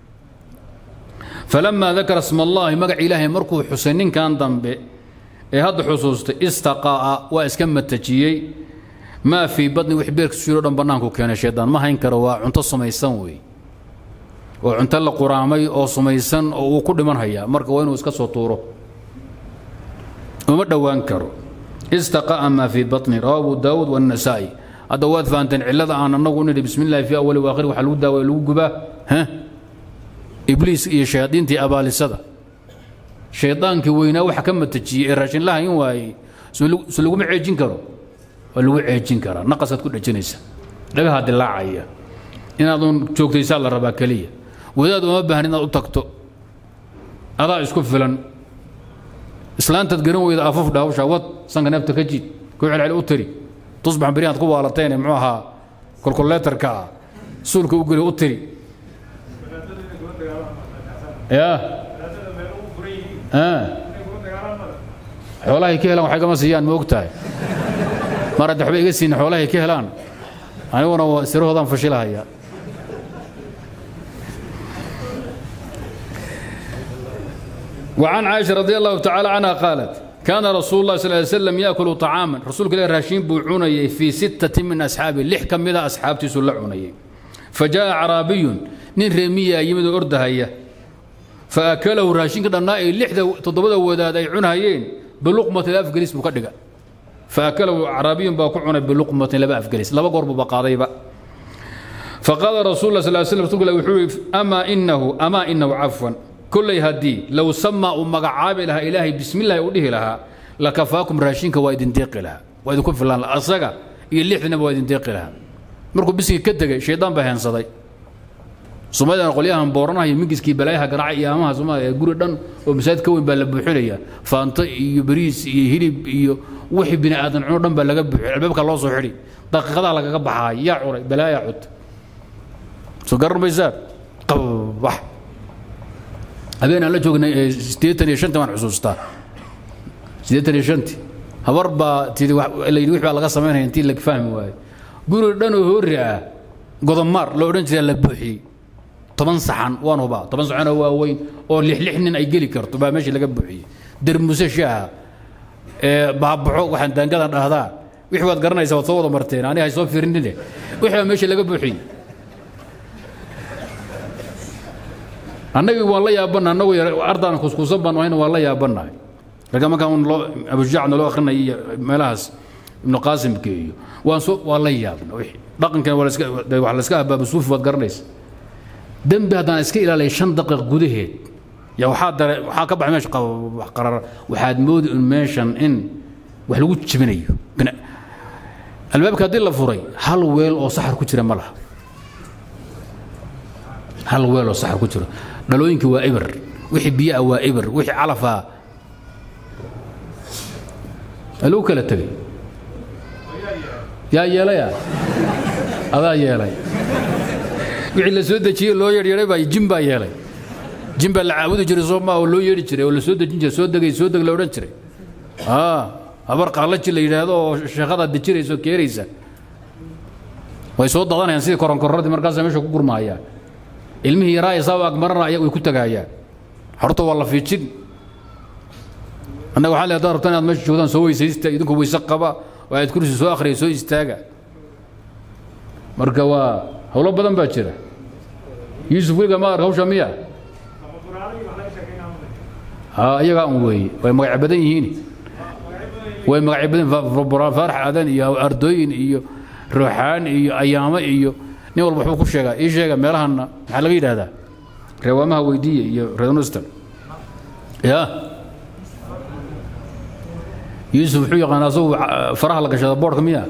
falamaa dakara sma allaahi magac ilaahay markuu xusay ninkan dambe ee hadda xusuustay istaqaa'a waa iska matajiyey maa fii badni wix beerkiisu jiro dhan bannaanku keenay shaydaan ma hayn karo waa cunto sumaysan wey oo cunto la quraamay oo sumaysan oo uu ku dhiman hayaa marka waa inuu iska soo tuuro uma dhowaan karo istaqaa'a maa fii batni rawa abu daawuud waannasaa'i hadda waad fahanteen cillada aan annagu nidhi bismi illahi fii awali waakhiri waxa lagu daawaya lagu gubaa ha ibliis iyo shayaadiintii abaalisada shaydaankii weynaa waxa ka matajiyey ee raashinlaha in waayey so laguma ceejin karo waa lagu ceejin karaa naqasaad ku dhejinaysa dhagahaa dilaacaya inaadun joogtaysaa la rabaa keliya wadaad uma baahan inaad u tagto adaa isku filan islaantaad garan weyda afuf dhaawsha wad sanka neefta ka jiid ku celcel u tiri tusbax beri aad ku waalateen muxuu ahaa kolkoleetarka ah suulka u geli u tiri ya xoolahay ka helaan waxay gama siiyaan ma og tahay mar hadda waxba iga siin xoolahay ka helaan aniguna waa sirahoodaan fashilahaya وعن عائشة رضي الله تعالى عنها قالت كان رسول الله صلى الله عليه وسلم يأكل طعاما رسول الله راشين بوعوني في ستة من أصحابه لح كم إذا أصحابتي سلعوني فجاء عربي نين رمية يمد أردهيه فأكله راشين كده نائي لحدة تضبط وداد أي عنهيين بلقمة لا أفجلس بكدقة فأكله عربي باكعنا بلقمة لا أفجلس لا بقرب بقاضي بقى فقال رسول الله صلى الله عليه وسلم رسول الله أما إنه أما إنه عفوا كل هدي لو سمى أمك عابلها إلهي بسم الله يقوله لها لكفاكم راشينك وايد ديق لها وايد كن في الله الأصغى اللي إحنا وايد ديق لها مركو بس كدقة شيطان بهن صدي soomaalidana qolyahan booranahayo mingiskii balaayaha garaaca iyo amaha soomaaliya guri dhan oo masaajid ka weyn baa la buuxinaya faanto iyo bariis iyo hilib iyo wixii bini aadan cuno dhan baa laga buuxin albaabka loo soo xidhi daqiiqadaa lagaga baxaay yaa curay balaaya cud soo garan maysaan qabax habeen aan la joognay siddeetan iyo shantii waan xusuustaa siddeetan iyo shantii habar baa tidi la yidhi wix baa laga samaynaya intii la fahmi waayo guri dhan oo hoori ah godomaar la odhan jiraa la buuxiyey toban saxan waan hubaa toban saxanoo waaweyn oo lix lix nin ay geli karto baa meeshii laga buuxiyey dermuse shaaha ee baabaxo waxaan daangadan dhahdaa wixii waad garanaysaa waad soo wada marteen aniga hay soo fiirinine wixii baa meeshii laga buuxiyey annagii waan la yaabana annagu ardaan kuskuusan baan ahayna waan la yaabanahay ragga markaan loo abujacna loo akrinaya iyo meelahaas ibnu qaasimka iyo waan soo waan la yaabna wixii dhaqankan waa laska wax la iska abaaba suufi waad garanaysa dembi haddaan iska ilaaliya shan daqiiq gudaheed ya waxaa dare waxaa ka baxay meesha wax qarar waxaad moodi un meeshan in wax lagu jibinayo albaabka haddii la furay hal weel oo saxar ku jira ma laha hal weel oo saxar ku jiro dhalooyinkii waa eber wixii biyaha waa eber wixii calafaa aluu kala tegay yaa yeelaya adaa yeelay wixii la soo dejiyey loo yeedhyeedhay baa jin baa yeelay jin baa la caabudi jiray soo maa oo loo yeedhi jiray oo la soo dejin jiray soo degay soo deg la odhan jiray habar qaalaji la yidhaahdo oo sheekhadaa dejinaysa oo keenaysa way soo dadanayaan sidii koronkoradii markaasa meesha ku gurmaayaan ilmihii yaraa ee saaba agmarana aya way ku tagaayaan horta waa la fiijin annaga waxaa le haddaad rabtaan inaad meesha joogtaan soo weysaysta idinku weyse qaba oo aad kursi soo akhriya soo istaaga marka waa howlo badan baa jira yuusuf weliga ma arka hawsha miya iyagaa un weeye way magac badan yihiin way magacyo badan faarax aadan iyo ardooyin iyo ruuxaan iyo ayaamo iyo nin walba waxbuu ku sheegaa ii sheega meelahanna maxaa laga yidhaahdaa reewaamaha weydiiya iyo reedonistan ya yuusuf wuxuu yaqaan asagu faraha la gashada boodhka miya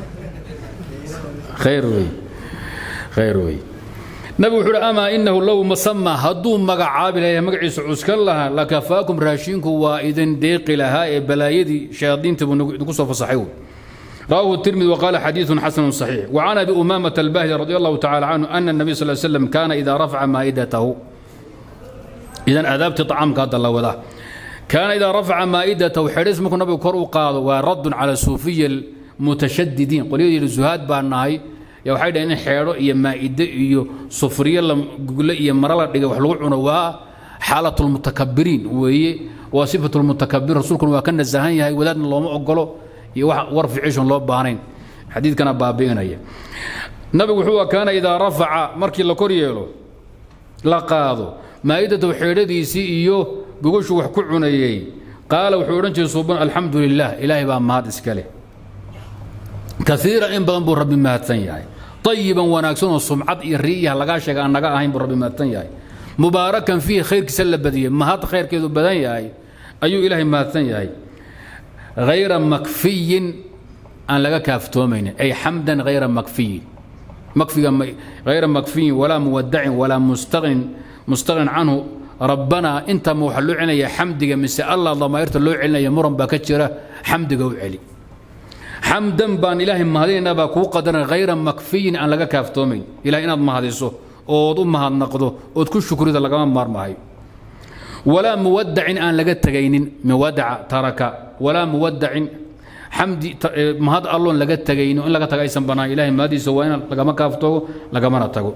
khayr wey khayr wey nabigu wuxuu uhi amaa inahu low masama hadduu magacaabi lahaa magaciisa cuskan lahaa lakafaakum raashinku waa idin deeqi lahaa ee balaayadii shayaadiinta buu idinku soo fasaxay رواه الترمذي وقال حديث حسن صحيح وعن ابي امامه الباهلي رضي الله تعالى عنه ان النبي صلى الله عليه وسلم كان اذا رفع مائدته اذا اذابت طعامك هذا الله وذا كان اذا رفع مائدته حرس مكن نبي كر وقاد ورد على الصوفيه المتشددين قل الزهاد بانهاي يا waxay dhayn xeero iyo maa'ide iyo sufriye la gugle iyo mara la dhigay wax lagu cuno waa xaalatul mutakabbiriin weeye waa sifatul mutakabbir rasuulkuna waa ka nasahan yahay wadaadna looma ogolo iyo wax war ficishon loo baahnayn xadiidkana baabi'inaya nabigu wuxuu kaana idaa rafaca markii la kor yeelo la qaado maa'idatahu xeedhadiisii iyo gogoshu wax ku cunayey qaala wuxuu odhan jiray suuban alxamdu lilah ilaahay baa mahad iska leh kaiiran in badan buu rabbi mahadsan yahay ayiban wanaagsan oo sumcad iyo ri'iyaha lagaa sheega aan naga ahayn buu rabbi mahadsan yahay mubaarakan fiihi khayrkiisa la badiyey mahad khayrkeedu badan yahay ayuu ilaahay mahadsan yahay hayra makfiyin aan laga kaaftoomaynin ay xamdan hayra makfiyin makfiga hayra makfiyin walaa muwadacin walaa mustaqnin mustaqnin canhu rabbanaa inta ma waxaa loo celinaya xamdiga mise allah damaa'irta loo celinaya muran baa ka jira xamdiga u celi xamdan baan ilaahay mahadinaynaa baa kuu qadaran hayra makfiyin aan laga kaaftoomayn ilahay inaad mahadiso ood u mahadnaqdo ood ku shukrida lagama maarmahayo walaa muwadacin aan laga tegaynin muwadaca taraka walaa muwadacin xamdi mahad alloon laga tegayno in laga taga aysan bannaan ilahay mahadiisa waa in lagama kaaftoogo lagamana tago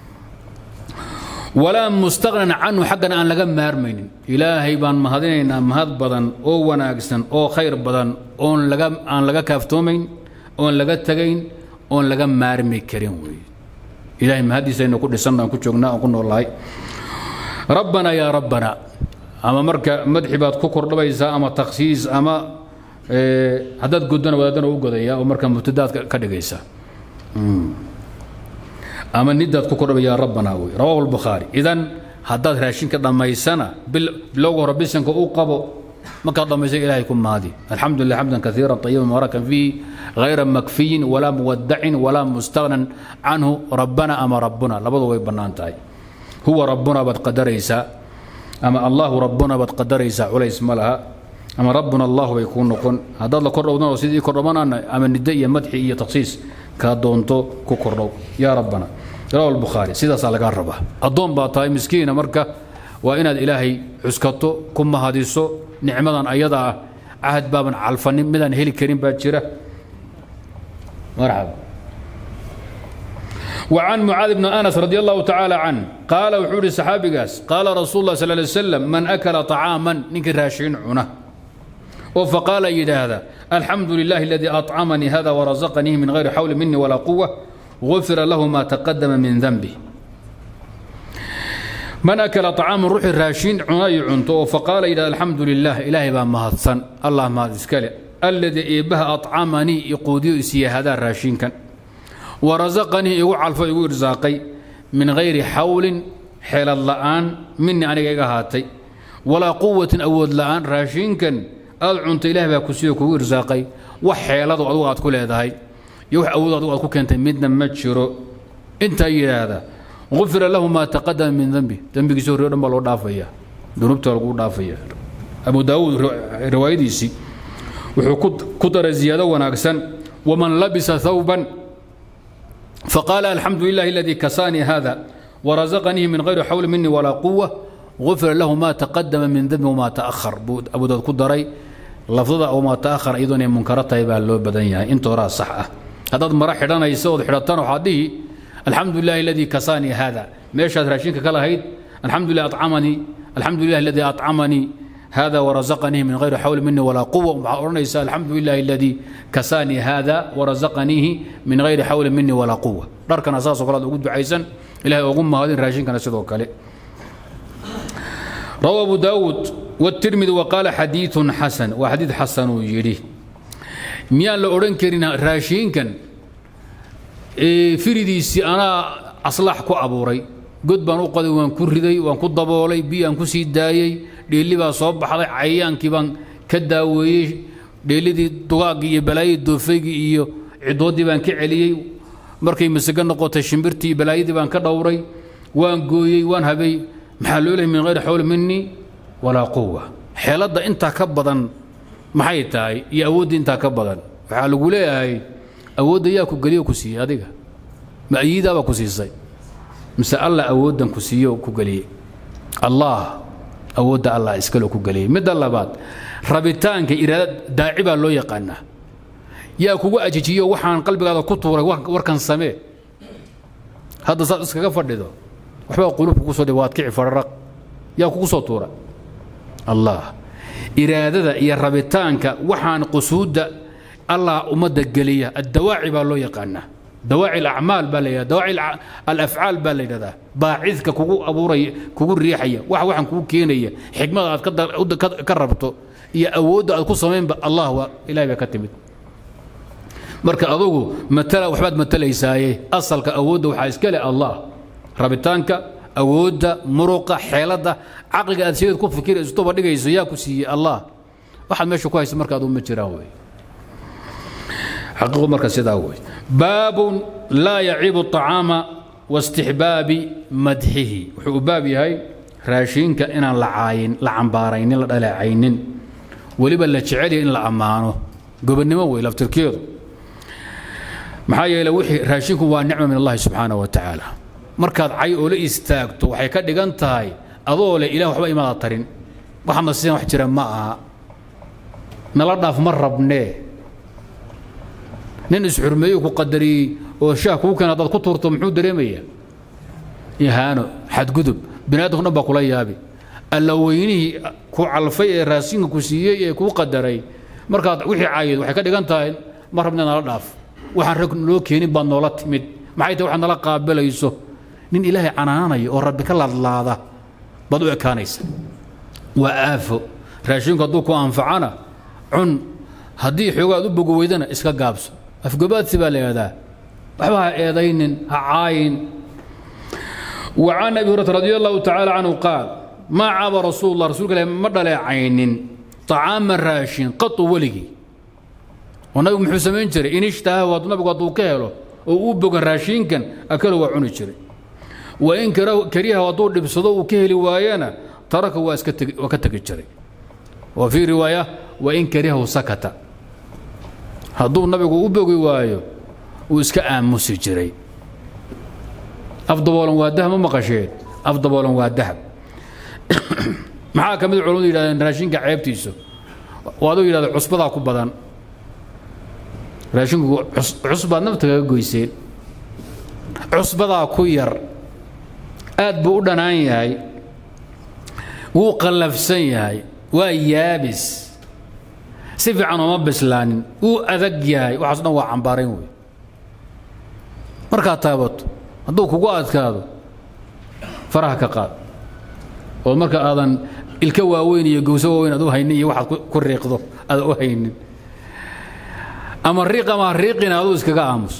walaa mustaqnan canhu xaggana aan laga maarmaynin ilaahay baan mahadinaynaa mahad badan oo wanaagsan oo khayr badan oon laga aan laga kaaftoomayn oon laga tegayn oon laga maarmi karin weeye ilahay mahadiisa aynu ku dhisanna aan ku joognaa aan ku noolahay rabbanaa yaa rabbana ama marka madxi baad ku kordhabaysaa ama takhsiis ama haddaad godona wadaadana u godaya oo marka mubtadaad ka dhigaysa ama nidaad ku kordhabay yaa rabbana wey rawahu albukhaari idan haddaad raashinka dhammaysana bilowga hore bisanka u qabo markaad dhammaysa ilaahay ku mahadi alxamdu lilah xamdan kaiira طayiba mubaarakan fiihi غayra makfiyin walaa muwadacin walaa mustagnan canhu rabbana ama rabbuna labadu way bannaan tahay huwa rabbuna baad qadaraysaa ama allahu rabbuna baad qadaraysaa culays ma laha ama rabbuna allahu bay kuu noqon haddaad la kordhowdan oo sidii kordhamanana ama niddo iyo madxi iyo takhsiis kaa doonto ku kordhow yaa rabbana rawa albukhaari sidaasaa lagaa rabaa addoon baa tahay miskiina marka waa inaad ilaahay cuskato ku mahadiso nicmadan ayada ah cahad baaban calfanin midaan heli karin baa jira marxaba وعن معاذ بن أنس رضي الله تعالى عنه قال وحوري صحابي قاس قال رسول الله صلى الله عليه وسلم من أكل طعاما نكر راشين عنه فقال يد هذا الحمد لله الذي أطعمني هذا ورزقني من غير حول مني ولا قوة غفر له ما تقدم من ذنبه man akala طacaaman ruuxii raashin cunayo cunto oo faqaala yidhahda alxamdu lilah ilaahay baa mahadsan allah mahad iskale alladii eebbaha acamanii iquudiyo isiiya hadaa raashinkan warasaqanii igu calfo igu irsaaqay min hayri xawlin xeelad la'aan minii aniga iga ahaatay walaa quwatin awood la'aan raashinkan aad cunta ilaah baa ku siiyo kugu irsaaqay wax xeelado adugu aad ku leedahay iyo wax awood adugu aad ku keentay midna ma jiro intaa yidhaahda ufira lahu maa taqadama min dembi dembigiisi horre o dhan baa loo dhaafaya dunuubta lagu dhaafaya abu daawuud riwaayadiisii wuxuu ku daray ziyaado wanaagsan waman labisa thawban faqaala alxamdu lilahi aladii kasaanii hada warazaqanii min hayri xawli minii walaa quwa ufira lahu ma taqadama min dembi wamaa taahar buu abu daawud ku daray lafdada wamaa taahar iyadoo inay munkaro tahay baa loo badan yahay inta horaa sax ah haddaad mara xidhanaysa ood xidhatana waxaad dhihi alxamdu lilahi aladii kasaanii hada meeshaad raashinka ka lahayd alxamdu lilah acamanii alxamdu lilah aladii acamanii hada warazaqanihi min hayri xawli minii walaa quwa waxaad odhanaysaa alxamdu lilahi aladii kasaanii hada warazaqaniihi min hayri xawli minii walaa quwa dharkana saasoo kale ad ugu ducaysan ilahay ugu mahadin raashinkana sidoo kale روى أبو داود والترمذي وقال حديث حسن وحديث حسن يري ميان لو أورن كرين راشين كان إيه فريديسي أنا أصلح كو أبوري قد بان أقضي وان كردي وان كو دبولي بي أن كو سيدايي ديلي با صوب حضي عيان كي بان كداوي ديلي دي دواقي بلاي دوفيقي إيو عدودي بان كعليي markay masaga noqotay shimbirtii balaayadii baan ka dhowray waan gooyey waan habay maxaa loo lehay min hayri xawli minii walaa quwa xeeladda intaa ka badan maxay tahay iyo awoodda intaa ka badan waxaa lagu leeyahay awoodda yaa ku geliyo ku siiyey adiga ma ayiidaabaa ku siisay mise allah awooddan ku siiyo ku geliyey allah awoodda allah iskale ku geliyey midda labaad rabitaanka iraada daaci baa loo yaqaanaa yaa kugu ajijiyo waxaan qalbigaada ku tuuray warkan samee hadda saad iskaga fadhido waxbaa qulubka ku soo dhib waad kici fararaq yaa kugu soo tuura allah iraadada iyo rabitaanka waxaan qusuudda allah ummadda geliya addawaaci baa loo yaqaanaa dawaaci alacmaal baa la yidhahda dawaaci alafcaal baa la yidhahdaa baacidka kugu abuuraya kugu riixaya wax waxaan kugu keenaya xikmada aad ka rabto iyo awoodda aad ku samaynba allah waa ilahay baa ka timid marka adugu matala waxbaad matalaysaaye asalka awoodda waxaa iska leh allah rabitaanka awoodda muruqa xeeladda caqliga aad sideed ku fikirayso tuba dhigayso yaa ku siiyey allah waxaad meesha ku haysa marka aduu ma jiraan wey xaqiiqu marka sidaa wey baabun laa yaciibu الطacaama واstixbaabi madxihi wuxuu u baab yahay raashiinka inaan la caayin la cambaaraynin la dhaleecaynin weliba la jecelya in la ammaano gobonnimo wey laftirkeedu maxaa yeele wixii raashinku waa nicma min allahi subxaanaه wa tacaala markaad cay oo la istaagto waxay ka dhigan tahay adoo leh ilah waxba imaada tarin waxaadna sidan wax jira ma aha nala dhaaf ma rabnee nin isxurmeeyo ku qadariyey oo shaah kuu keena haddaad ku tuurto muxuu dareemayaa ihaano xadgudub bini aadamku dhan baa kula yaabi alla weynihii ku calfay ee raashinka ku siiyey ee kuu qadaray markaad wixii caayid waxay ka dhigan tahay ma rabne nala dhaaf waxaan rag noo keenin baad noola timid maxay tahay waxaad nala qaabilayso nin ilaahay canaanaya oo rabbi ka laadlaada baad u ekaanaysa waa aafo raashinku hadduu ku anfacana cun haddii xoogaad u bogo weydana iska gaabso afgobaadsi baa la yidhahdaa waxba ha eedaynin ha caayin وعن أبي هريرة رضي الله تعالى عنه قال ما عاب رسول الله رسول الله ما عين طعام الراشين قط ولقي ونبي محو سمين جري إن اشتهى ونبي قد كهله وأبقى الراشين كان أكله وعن جري وإن كريه وطول لبصدو وكهل وايانا ترك وكتك جري وفي رواية وإن كريه سكت هدو النبي أبقى وايو وإسكا آموسي جري afdaboolan waa dahab ma maqasheen afdaboolan waa dahab maxaa ka mid culimadu yidhahdeen raashinka ceebtiisa oo aduu yidhahda cusbadaa ku badan raashinku cusbaad nafta kaga goyseen cusbadaa ku yar aad buu u dhanaan yahay wuu qallafsan yahay waa yaabis si fiican ooma bislaanin wuu adag yahay waxaas dhan waa cambaarayn wey markaad taabato hadduu kugu adkaado faraha ka qaad oo marka aadan ilka waaweyn iyo gowso waaweyn aad u haynin iyo waxaad ku riiqdo aadan u haynin ama riiq ama riiqina aduu iskaga aamus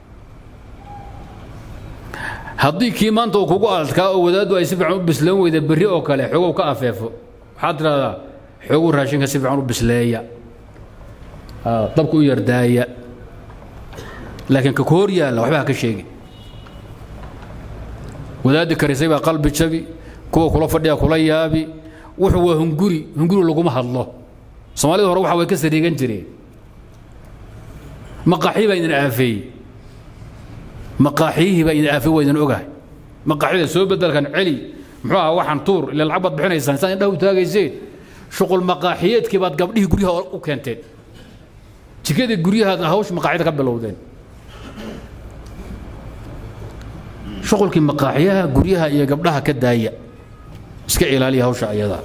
haddii kii maanta uu kugu adkaa oo wadaaddu ay si fiican u bislaan weyda berri oo kale xoogow ka afeefo waxaad tidhahdaa xooguu raashinka si fiican u bisleeya dabka u yardaaya laakiin ka ku hor yaalla waxba ha ka sheegi wadaaddi karisay baa qalbi jabi kuwa kula fadhiya kula yaabi wuxuu waa hunguri hunguri laguma hadlo soomaalida hore waxa way ka sariigan jireen maqaaxii baa idin aafeeyey maqaaxiyihii baa idin aafeey waa idin ogahay maqaaxida soo bedelkan celi muxuu ahaa waxaan tuur ila lacag baad bixinaysaan saan indhaha u taagayseen shuqul maqaaxiyeedkii baad gabdhihii guryaha u keenteen jikadii guryahaad hawsh maqaaxida ka bilowdeen shuqulkii maqaaxyaha guryaha iyo gabdhaha ka daaya iska ilaaliya hawsha ayadaa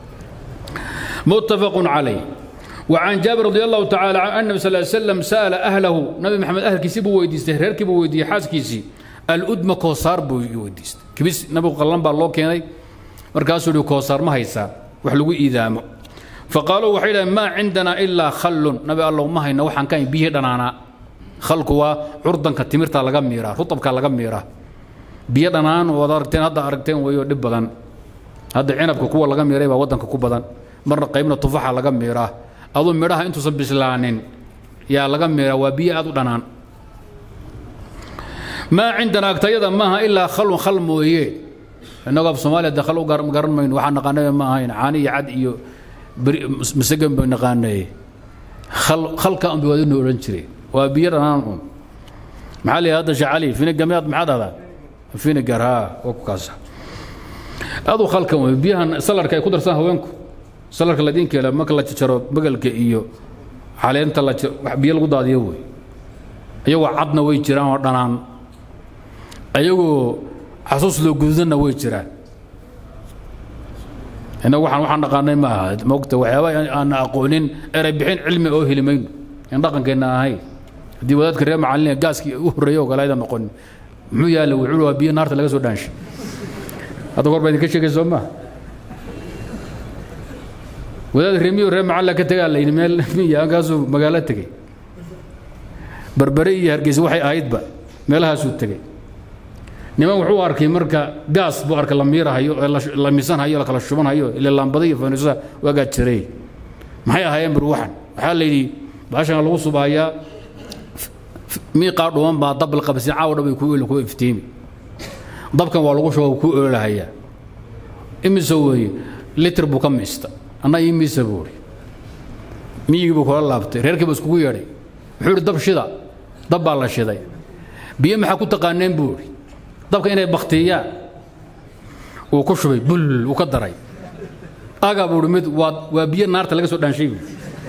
متفق عليه وعن جابر رضي الله تعالى عن النبي صلى الله عليه وسلم سأل أهله نبي محمد أهل كيسي بو ويديست هرير كي بو ويدي حاس كيسي الأدم كوسار بو ويديست كبس نبي قلن بالله كيني مركاسو دو كوسار ما هيسا وحلو إيدامو فقالوا وحيدا ما عندنا إلا خل نبي الله ما هينا وحن كان بيه دنانا خلق وا عرضا كتمرتا لغا ميرا رطب كا لغا ميرا بيه دنان ودارتين هدا أركتين ويو دب بدن هدا عنبك كوا لغا ميرا با ودنك كو بدن marna qaybna tufaxa laga miiraa aduu midhaha intuusan bislaanin yaa laga miiraa waa biyo aad u dhanaan maa cindana agtayada maaha ilaa khalun khal mooye innagoo af soomaaliya de khal u garan mayno waxaa naqaanay ma ahayn caani iyo cad iyo masagan bay naqaanay khal khalka unba waadinu odhan jiray waa biyo dhanaan un maxaa la hadda shacali finigamiyaad maxaad ahdaa finigar haa waa ku kaasa adu khalkan wey biyahan salarka ay ku darsan haweenku salarka ladiinkeela marka la jaro bagalka iyo caleenta la biyo lagu daadiyo wey ayagoo cadna way jiraan oo dhanaan ayagoo xasuus loo gududanna way jiraan innagu waxaan waxaan dhaqaanay ma aha moogta waxyaaba aan aqoonin eray bixin cilmi oo heli mayno in dhaqankeenna ahayn haddii wadaadka reer macalin gaaskii u horreeyay oo kale aydan noqonin muxuu yaalla wuxuu waa biyo naarta laga soo dhaanshay hadda goor baa idinka sheegay soo maaha wadaad remiyo reer macalla ka tegaa layidhi meel miya halkaasuu magaalo tegey barbare iyo hargeysa waxay ahaydba meelahaasuu tegey niman wuxuu arkay marka gaas buu arkay la miirahayo la misanhayo la kala shubanhayo ile laambada iyo fanuusaha waagaa jiray maxay ahaayeen bur waxan waxaa la yidhi baashan lagu subahayaa miiqaa dhuman baa dab la qabsin caawa dhabay ku ku iftiimi dabkan waa lagu shuba ku oolahayaa imise weeye litir buu ka miista anna ii miisa buuri miyigii buu kula laabtay reerkii buu iskugu yeedhay wuxuu idhi dab shida dab baa la shiday biyo maxaa ku taqaaneen buu idhi dabka inay baktiyaan uu ku shubay bul uu ka daray agaa buu idhi mid waa waa biyo naarta laga soo dhaanshay buui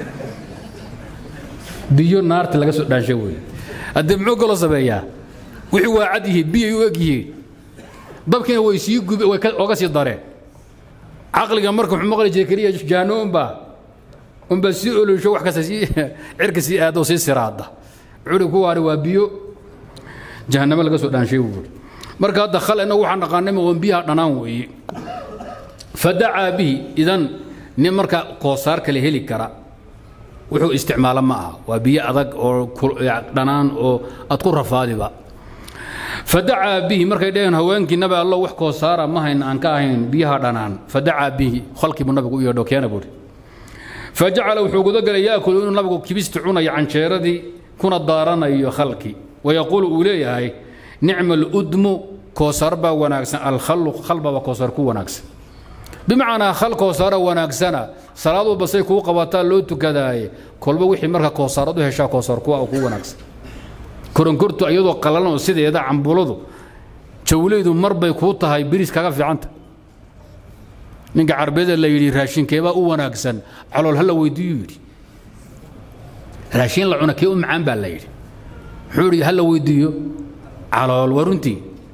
biyo naarta laga soo dhaanshay wey haddee muxuu kaloo sameeyaa wixii waa cad yihiin biyay u eg yihiin dabkiina way sii gube way oga sii dareen caqliga marka wuxuu maqli jiray keliya jaano unbaa unbaa sii olosho wax kasta sii cirka sii aado sii siraada curi kuwaani waa biyo jahannamo laga soo dhaanshay buuri marka hadda khal inagu waxaan dhaqaanay ma biyaha dhanaan weeye fadacaa bihi idan nin marka koosaar kale heli kara wuxuu isticmaala ma aha waa biyo adag oo dhanaan oo aad ku rafaadiba fadacaa bihi markay dhaheen haweenkii nabi allo wax koosaara ma hayna aan ka ahayn biyaha dhanaan fadacaa bihi khalkiibuu nabigu u yeedho keena buuri fajacala wuxuu gudagalay yaakulu inuu nabigu kibista cunayo canjeeradii kuna daaranayo khalki wayaquulu uu leeyahay nicma aludmu koosar baa wanaagsan alkhallu khalbaba koosar ku wanaagsan bimacnaa khal koosaara wanaagsana salaad walba say kuu qabataa loo tukadaaye kolba wixii marka koosaarad u heshaa koosar kuwa oo kuu wanaagsan koronkortu iyadoo qallalan oo sideeda cambuladu jawleydu mar bay kuu tahay biris kaga fiicanta ninka carbeeda la yidhi raashinkeebaa u wanaagsan calool ha la weydiiyu yidhi raashin la cuna kee u macaan baa la yidhi muxuu yidhi ha la weydiiyo calool waa runtii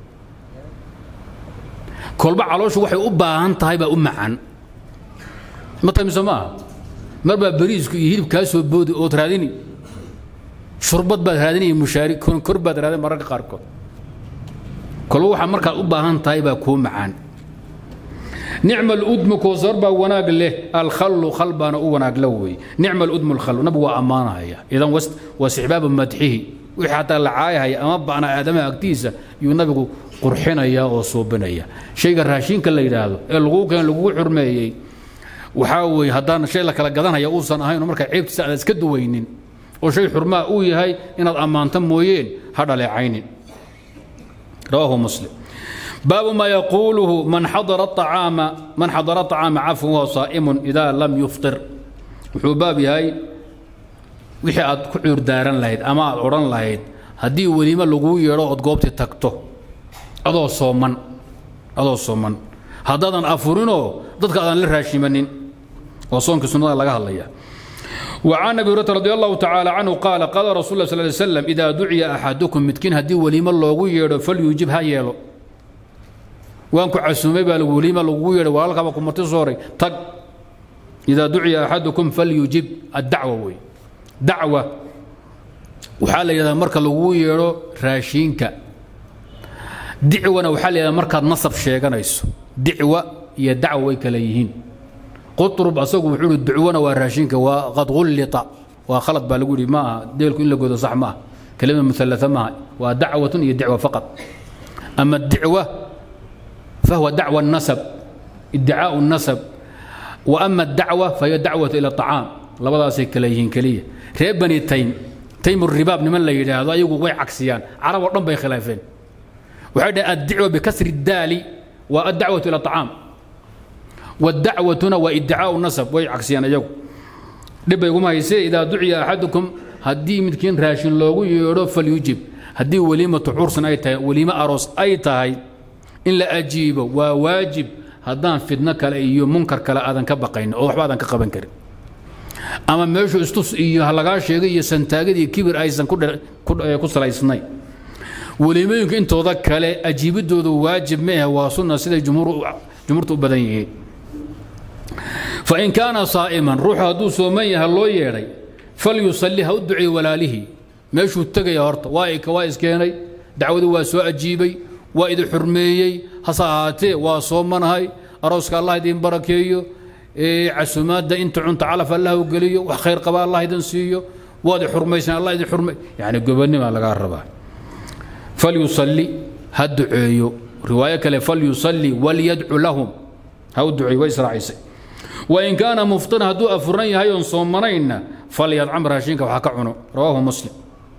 kolba calooshu waxay u baahan tahay baa u macaan ma tamiso ma aha mar baa bariisku iyo hilib kaa soo boodi ood raadini shurbad baad raadinaya mushaari kor baad raadin mararka qaarkood kolba waxaa markaad u baahan tahay baa kuu macaan nicma aludmu koosar baa wanaag leh alkhallu khal baana u wanaag la weeye nicma aludmu alkhallu nabigu waa ammaanahaya idan waa sixbaabu madxihi wixii xataa la caayahaya ama ba'na aadamaha agtiisa yuu nabigu qurxinaya oo suubinaya shayga raashinka la yidhaahdo ee lagu keen lagugu xurmeeyey waxaa weeye haddaan shay la kala gadanaya uusan ahayn oo markaa ceebtiisa aad iska duwaynin oo shay xurmaa uu yahay inaad ammaanto mooyeen ha dhaleecaynin rawaahu muslim baabu ma yaquuluhu man xadara acaama man xadara acaama cafwan wahuwa saa'imun idaa lam yuftir wuxuu baab yahay wixii aad ku cuurdaaran lahayd ama aad odhan lahayd haddii weliimo laguu yeedho ood goobtii tagto adoo sooman adoo sooman haddaadan afurinoo dadka aadan la raashimanin waa soonkii sunnada laga hadlaya وعن أبي هريرة رضي الله تعالى عنه قال قال رسول الله صلى الله عليه وسلم إذا دعي أحدكم متكين هدي وليمة لوغو ييرو فليجب ها ييلو وانكو عسومي با وليمة لوغو ييرو والك با كمرتي صوري تق إذا دعي أحدكم فليجب الدعوة وي دعوة وحال إذا مركا لوغو ييرو راشينك دعوة وحال إذا مركا نصب شيغانيسو دعوة يا دعوة وي كليهين قطرب أسوق وحول الدعوانة والراشينك وقد غلط وخلط بالقولي ما ديلكم إلا قد صح ما كلمة مثلثة ما ودعوة هي دعوة فقط أما الدعوة فهو دعوة النسب ادعاء النسب وأما الدعوة فهي دعوة إلى الطعام لبدا سيكليهين كلية ريب بني تيم تيم الرباب نمن لا يدعى هذا يقول وي عكسيان عرب ودن بي خلافين وحده الدعوة بكسر الدال والدعوة إلى الطعام والدعوة وادعاء النسب way cagsiyaan iyagu dhib bay kuma haysee idaa duciya axadukum haddii midkiin raashin loogu yeedho falyujib haddii weliimatu cursan ay tahay weliimo aroos ay tahay in la ajiibo waa waajib haddaan fidno kale iyo munkar kale aadan ka baqayn oo waxba aadan ka qaban karin ama meeshu istus iyo halagaa sheegay iyo santaagad iyo kibir aysan ku salaysnay weliimooyinka intooda kale ajiibidoodu waajib ma ahe waa sunna siday jumhuurtu u badan yihiin fain kaana saa'iman ruuxu hadduu sooman yaha loo yeedhay falyusalli ha u duceey walaalihii meeshuu tegaya horta waa ika waa iskeenay dacwadii waa soo ajiibay waa idin xurmeeyey hase ahaatee waa soomanahay arooska allah idin barakeeyo casumaadda inta cunta calaf allah u geliyo wax khayr qaba allah idin siiyo waad i xurmaysan allah idin xurmay yani gobonnima lagaa rabaa falyusalli ha duceeyo riwaayo kale falyusalli walyadcu lahum ha u duceeyo way israacisay wain kaana muftiran hadduu afuran yahay oon soomanayna falyadcam raashinka waxa ka cuno rawaahu muslim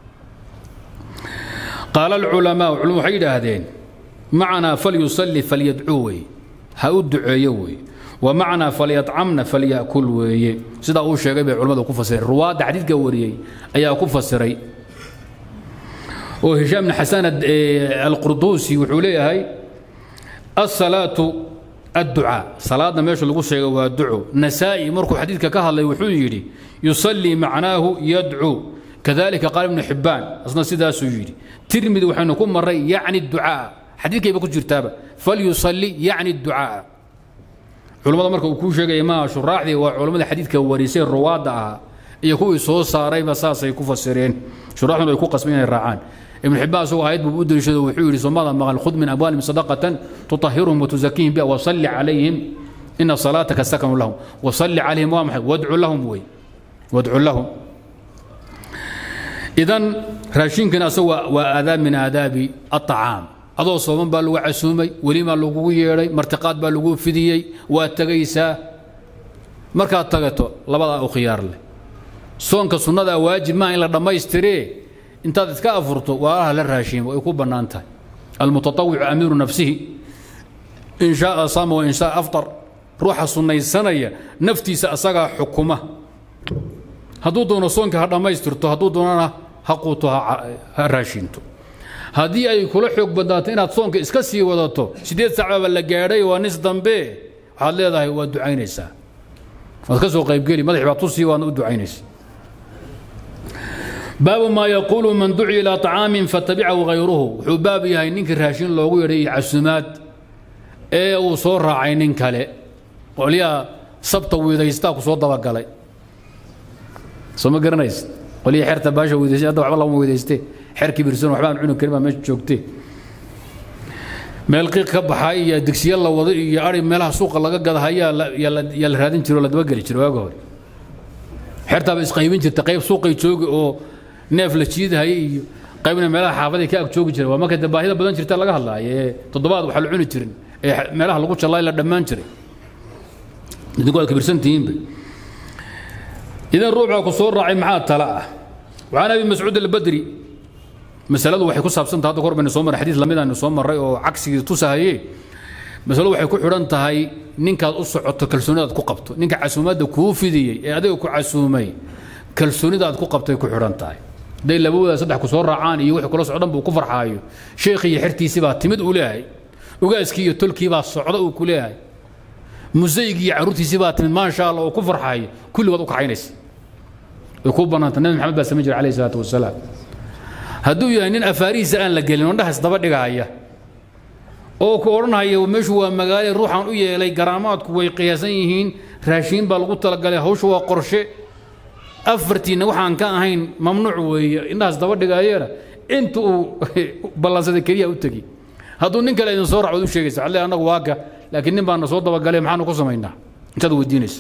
qaala alculamaa culum waxay yidhaahdeen macnaa falyusalli falyadcuu weeye ha u duceeyo weeye ومعنى فليطعمنا فليأكل ويه سيدا uu sheegay bay culimadu ku fasireen ruwaada xadiidka wariyay ayaa ku fasiray oo هشام بن حسان القردوسي wuxuu leeyahay الصلاة الدعاء صلاة meesha lagu sheegay waa duco نسائي markuu xadiidka ka hadlay wuxuu yidhi يصلي معناه يدعو كذلك قال ابن حبان أصلا sidaasuu yidhi ترمذي waxaynu ku maray يعني الدعاء xadiidkayba ku jirtaaba فليصلي يعني الدعاء culimmada marka uu kuu sheegaya maaha shuraaxdii waa culammada xadiidka warisay ruwaadda ahaa iyo kuwii soo saarayba saasay ku fasireen shuraaxduna ay ku qasbeen inay raacaan ibnu xibbaan isagoo aayad buu u deliishado wuxuu yidhi soomada maqal khud min amwaalihim sadaqatan tutahhiruhum watuzakiihim biha wasalli calayhim ina salaataka sakanu lahum wasalli calayhim waa maxay wadcu lahum wey wadcu lahum idan raashinkan asagu waa aadaab min aadaabi aطacaam adoo sooman baa lagu casuumay welimaa lagugu yeedhay martiqaad baa lagu fidiyey waa tegaysaa markaad tagato labadaa u khiyaar leh soonka sunnadaa waajib maaha in la dhammaystiree intaad iska afurto waalaha la raashiimo ay ku bannaan tahay almutatawicu amiiru nafsihi in shaaa saama wa in shaaa aftar ruuxa sunnaysanaya naftiisa asagaa xukuma hadduu doono soonka ha dhammaystirto hadduu doonana ha quuto ha raashinto haddii ay kula xoog badnaato inaad soonka iska sii wadato siddeed saacbaba la gaadhay waa nis dambe waxaad leedahay waad ducaynaysaa waad ka soo qaybgeli madax baad tusii waadna u ducaynaysa baabu maa yaquulu man duciya ilaa طacaamin fatabicahu hayruhu wuxuu baab yahay ninkii raashin loogu yeedhay iyo casumaad ee uu soo raacay nin kale qolyaha sabta wiidaystaa ku soo dabagalay soo ma garanaysa qolyaha xerta baasha wiidaystay hadda waxba lama wiidaystee xerkii birsan waxba aan cuni karin baa meesha joogtee meel qiiq ka baxay iyo digsiya la wado iyo ari meelaha suuqa laga gadahayaa yaa la raadin jiro oo la dabageli jiro waaga hore xertaaba isqaybin jirta qayb suuqay joogi oo neef la jiidahaya iyo qaybna meelaha xaafaday ka ag joogi jira waa markay baahida badan jirta laga hadlaayo ee toddobaad waxa la cuni jirin ee meelaha lagu jallay la dhammaan jiray idinku waad kabirsantihiinba idan ruuxa ku soo raacay maxaa tala ah waxaan abi mascuud albadri masaladu waxay ku saabsantahay hadda korbayna soo marray xadiis lamid aanu soo marray oo cagsigii tusahaye masaladu waxay ku xidhan tahay ninkaad u socoto kalsoonidaad ku qabto ninka casuumaadda kuu fidiyey ee adiga ku casuumay kalsoonidaad ku qabtay ku xidhan tahay hadday labawada saddex ku soo raacaan iyo wixii kula socdan buu ku farxaayo sheekhii iyo xertiisii baa timid uu leeyahay ogaaskii iyo tolkii baa socda uu ku leeyahay musaygii iyo carruurtiisii baa timid maasha allah oo ku farxaayo kulligood u kaxaynaysa way kuu bannaanta nabi maxamed baa samayn jira alayhi salaatu wasalaam hadduu yahay nin afaarihiisa aan la gelin ondhahaas daba dhigahaya oo ku odhanhaya meeshu waa magaale ruuxaan u yeelay garaamaadku way qiyaasan yihiin raashiin baa lagu talagalay hawsha waa qorshe afartiinna waxaan ka ahayn mamnuuc weeye indhahaas daba dhigayeena inta uu ballansaday keliya u tegi hadduu nin kale idin soo racod u sheegaysa alle annagu waaka laakiin nin baana soo dabagalay maxaanu ku samaynaa intaad weydiinaysa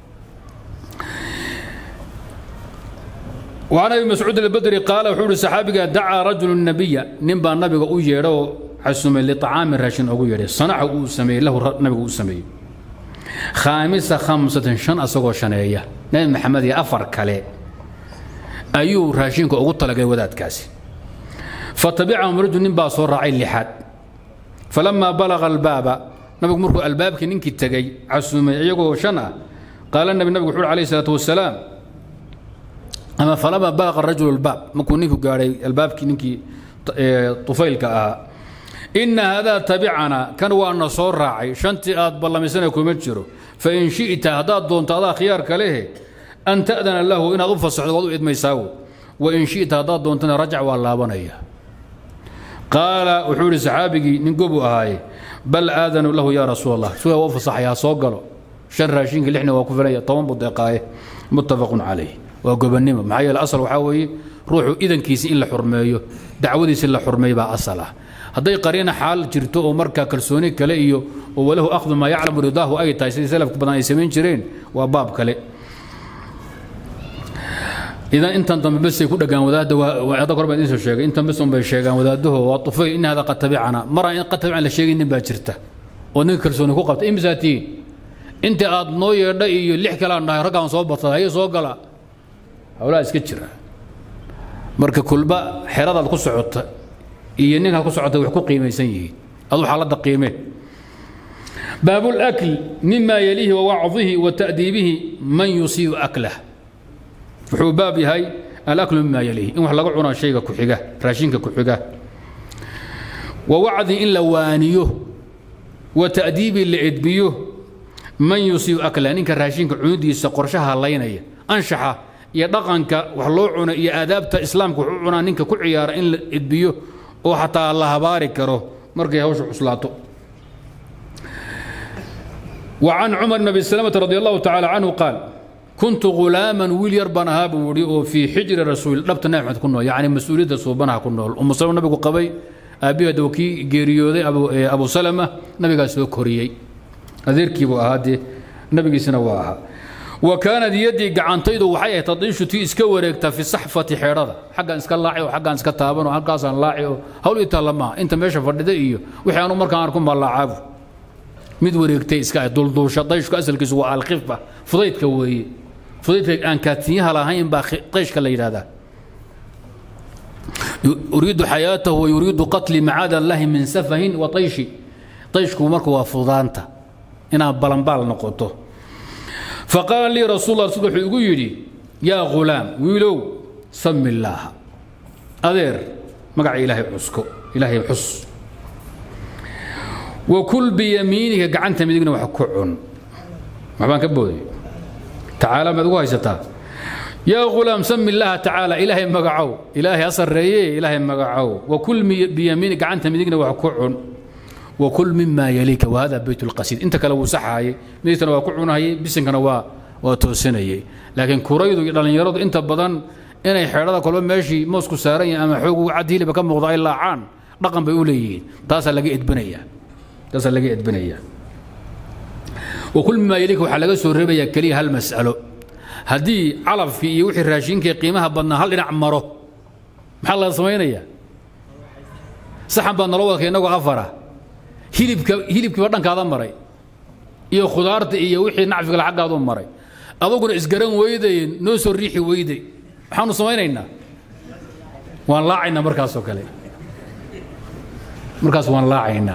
وعن ابي مسعود البدري قال وحول صحابي دعا رجل النبي نبا النبي او ييرو عسوم لطعام راشن او ييرو صنع او سمي له النبي او سمي خامسة خمسة شن أسوق شنية نبي محمد أفر كله أيو راشين كو أقول طلق وداد كاسي فتبعهم رجل نبا صور راعي اللحاد فلما بلغ الباب نبي مركو الباب كنينك تجي عسوم يقو شنا قال النبي النبي عليه الصلاة والسلام ama falama balaqa rajulu albaab markuu ninku gaadhay albaabkii ninkii tufaylka ahaa ina hadaa tabicana kan waana soo raacay shantii aad ballamisana kuma jiro fain shi'ta haddaad doonto adaa khiyaarka lehe an ta'dana lahu inaad u fasaxdo waad u idmaysaawo wain shi'ta haddaad doontana rajac waa laabanaya qaala wuxuu ihi saxaabigii nin gobu ahaaye bal aadanu lahu yaa rasuul allah suga waa u fasaxayaa soo galo shan raashinka lixna waa ku filaya toban buu deeqaaye muttafaqun calayh waa gobannimo maxaa yeele asal waxaa weeye ruuxu idankiisi in la xurmeeyo dacwadiisi la xurmeey baa asal ah hadday qariina xaal jirto oo markaa kalsooni kale iyo oo walahu akhdu maa yaclamu ridaahu ay tahay sidii salafka badan ay samayn jireen waa baab kale idan intan dambe besay ku dhagaan wadaadda hadda kor baan idiin soo sheegay intan bes unbay sheegaan wadaadaho waa tufay in hada qad tabicana mara in qad tabican la sheegaynin baa jirta oo ninka kalsooni ku qabta imisaa tihiin inta aad noo yeedha iyo lix kale aan dhahay raggaan soo batay haye soo gala hawlaa iska jira marka kulba xeradaad ku socota iyo ninkaad ku socota wax ku qiimaysan yihiin adu xaaladda qiimee باب الأكل مما يليه ووعظه وتأديبه من يصيب أكله وحو باب هاي الأكل مما يليه إن وحلق عنا شيء كحجة راشينك كحجة ووعظ إن لوانيه وتأديب لعدبيه من يصيب أكله إنك راشينك عودي سقرشها اللينية أنشحه iyo dhaqanka wax loo cuno iyo aadaabta islaamka wuxuu cunaa ninka ku ciyaara in la edbiyo oo xataa la habaari karo markay hawsha cuslaato وعن عمر بن ابي سلمه رضي الله تعالى عنه قال كنت غلاما ويل يربان هاب ودي في حجر الرسول دبت نعمت كنو يعني مسؤوليه صوبنا كنو ام سلمة نبي قبي ابي دوكي غيريودي ابو ابو سلمة نبي سو كوريي اذيركي بو اهادي نبي سنه واها وكانت يدي قعنتيدو waxay tadiishu tii iska wareegta fi saxfati xeerada xagan iska laaci oo xagan iska taaban oo halkaas aan laaci oo hawl inta lama inta meesha fadhida iyo wixii aanu markaan arko ma laacaabo mid wareegtay iska dulduusha dayshku asalkiisu waa alkhifba fudaydka weeye fudaydka aan kaatiyaha lahayn baa dayshka la yidhahdaa yuriidu xayaatahu wa yuriidu qatli macaada allahi min safahin wa tayshi dayshku marka waa fudaanta inaad balanbaal noqoto faqaala lii rasuul allah rasulka wuxuu igu yidhi yaa ghulaam wiilow sami illaaha adeer magaca ilaahay cusko ilaahay xus وكل بيمينك قعنت مدينة وحكعون ما بان كبودي تعالى ما تقول هيستا يا غلام سم الله تعالى إلهي مقعو إلهي أصر ريه إلهي مقعو وكل بيمينك قعنت مدينة وحكعون وكل مما يليك وهذا بيت القصيد انت كلو صحاي ميتنا وكعون هي بسن كان وا وتوسنيي لكن كوريدو دلنيرد انت بدن inay xeerada kolba meeshii moosku saaran yahay ama xoog cadiiliba ka muuqda ay laacaan dhaqan bay u leeyihiin taasaa laga edbinayaa taasaa laga edbinayaa wakul mimaa yaliika waxaa laga soo reebayaa keliya hal mas'alo haddii calafkii iyo wixii raashinkii qiimaha badnaa hal dhinac maro maxaa laga samaynayaa saxan baa nalo wadka innagoo afara hilibka hilibkiiba dhankaada maray iyo khudaarta iyo wixii nacfigala xaggaadu maray aduguna isgaran weyday noo soo riixi weyday maxaanu samaynaynaa waan laacaynaa markaasoo kale markaas waan laacaynaa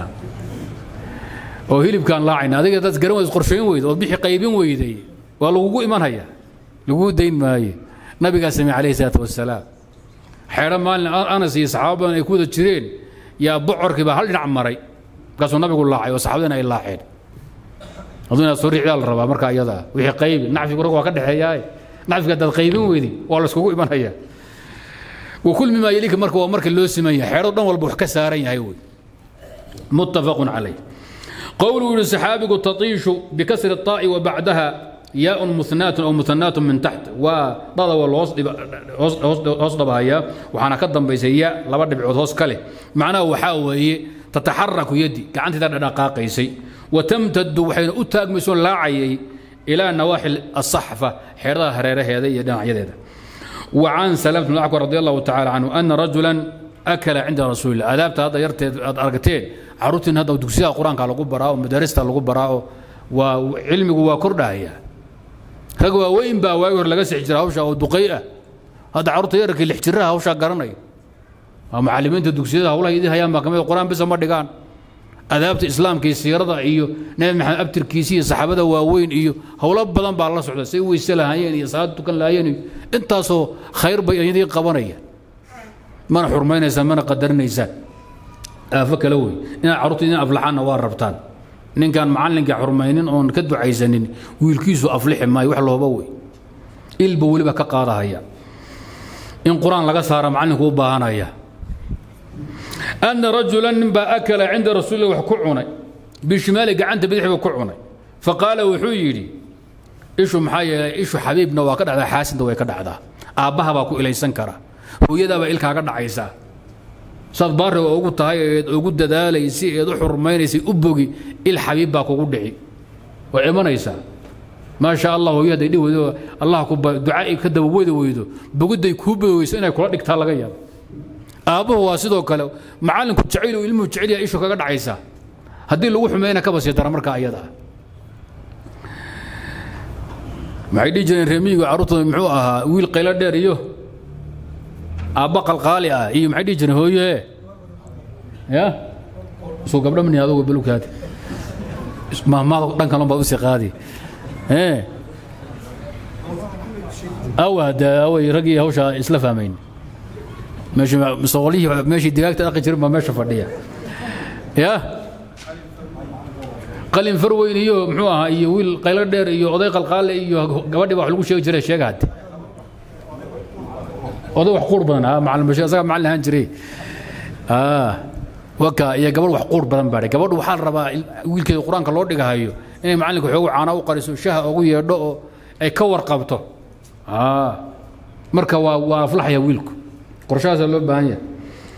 oo hilibkaan laacayna adiga dad garan weyd qorshayn weyda ood bixi qaybin weyday waa lagugu imanhaya lagugu dayn maayo nabigaa samey calayhi salaatu wasalaam xeedho maalin anas iyo saxaaba badan ay ku wada jireen yaa bocorkii baa hal dhinac maray markaasuu nabigu laacay oo saxaabadina ay laaceen aduu inaad soo riixdaa la rabaa marka iyadaa wixii qaybi nacfigu rag waa ka dhexeeyaaye nacfiga haddaad qaybin weydi waa layskugu imanaya wakul mimaa yelika marka waa marka loo siman yahay xeedho dhan walba wax ka saaran yahay wey muttafaqun calayh qowluu yihi saxaabigu tatiishu bikasri الطaa'i wa bacdaha yaaء muثnaat aw muثanaat min taxt waa dhada waa hoos dhabahaya waxaana ka dambaysa ya laba dhibcood hoos ka leh macnaha waxaa weeye tataxaraku yadi gacanteeda dhadhaqaaqaysay watamtadu waxayna u taagmayso laacayay ilaa nawaaxi asaxfa xeeradaha hareeraheeda iyo dhinacyadeeda وعن سلمة بن الأكوع رضي الله تعالى عنه أن رجلا أكل عند رسول الله أدابت هذا يرتد أرقتين عروتين هذا ودكسيها القرآن قال لقوا براء ومدارسة لقوا براء وعلمي هو كردها هي رقوا وين با وايور لقى سحجر هوشا ودقيقة هذا عروت يرك اللي احترها هوشا قرني معلمين الدكسيها هولا يدي هيام ما كمان القرآن بس ما دقان adaabta islaamka iyo siirada iyo nabi maxamed abtirkiisa iyo saxaabada waaweyn iyo howlo badan baa la socda say weyse lahaayeen iyo salaad tukan lahaayeen iyo intaasoo khayr bay iyadii qabanayaan mana xurmaynaysaan mana qadarinaysaan aafo kale wey inaad carruurta idin aflaxaanna waa rabtaan ninkaan macallinka xurmaynin oon ka ducaysanin wiilkiisu aflixi maayo wax looba wey ilba weliba ka qaadahaya in qur-aan laga saara macallinku u baahanaya أن رجلا نبا أكل عند رسول الله وحكعنا بشمال قعنت بدح وكعنا فقال وحيري إيشو محايا إيشو حبيبنا وكذا على حاسن دوي كذا هذا أباها باكو إلى سنكرة هو يدا بإلك كذا عيسى صاد بار وأقول تهاي أقول دال يسي يدو حرمين يسي أبوغي الحبيب باكو قدعي وعمان عيسى ما شاء الله هو يدا يدي ويدو الله كوبا دعائي كذا ويدو ويدو بقول دي كوبا ويسنا كل ديك تلاقيا aabbuhu waa sidoo kale macallinku jacayl uu ilmuhu jecel yahay ishu kaga dhacaysa haddii lagu xumeeyna kaba sii dara markaa iyada maxay dhihi jireen reemiyigu carruurtooda muxuu ahaa wiil qaylo dheer iyo aabba qalqaali ah iyo maxay dhihi jireen hooye ya suu gabdho mani adugu balugkaadi mahmaad dhankan baa usii qaadi awa de away raggii hawshaa isla fahmayn msoqolihii meeshii digaagta dhaqi jirin baa meesha fadhiya ya qalin farweyn iyo muxuu ahaa iyo wiil qaylo dheer iyo oday qalqaale iyo gabadhii baa wax lagu sheegi jiray sheega hadde oday wax quur badan ah macalin bashir asaga macalin ahaan jiray waka iyo gabadh wax quur badan baadhay gabadhu waxaa la rabaa wiilkeeda qur-aanka loo dhigahayo inay macallinka xoogu caana u qariso shaha ugu yeedho oo ay ka warqabto marka waa waa aflaxaya wiilku qorshahaasaa loo baahan yahay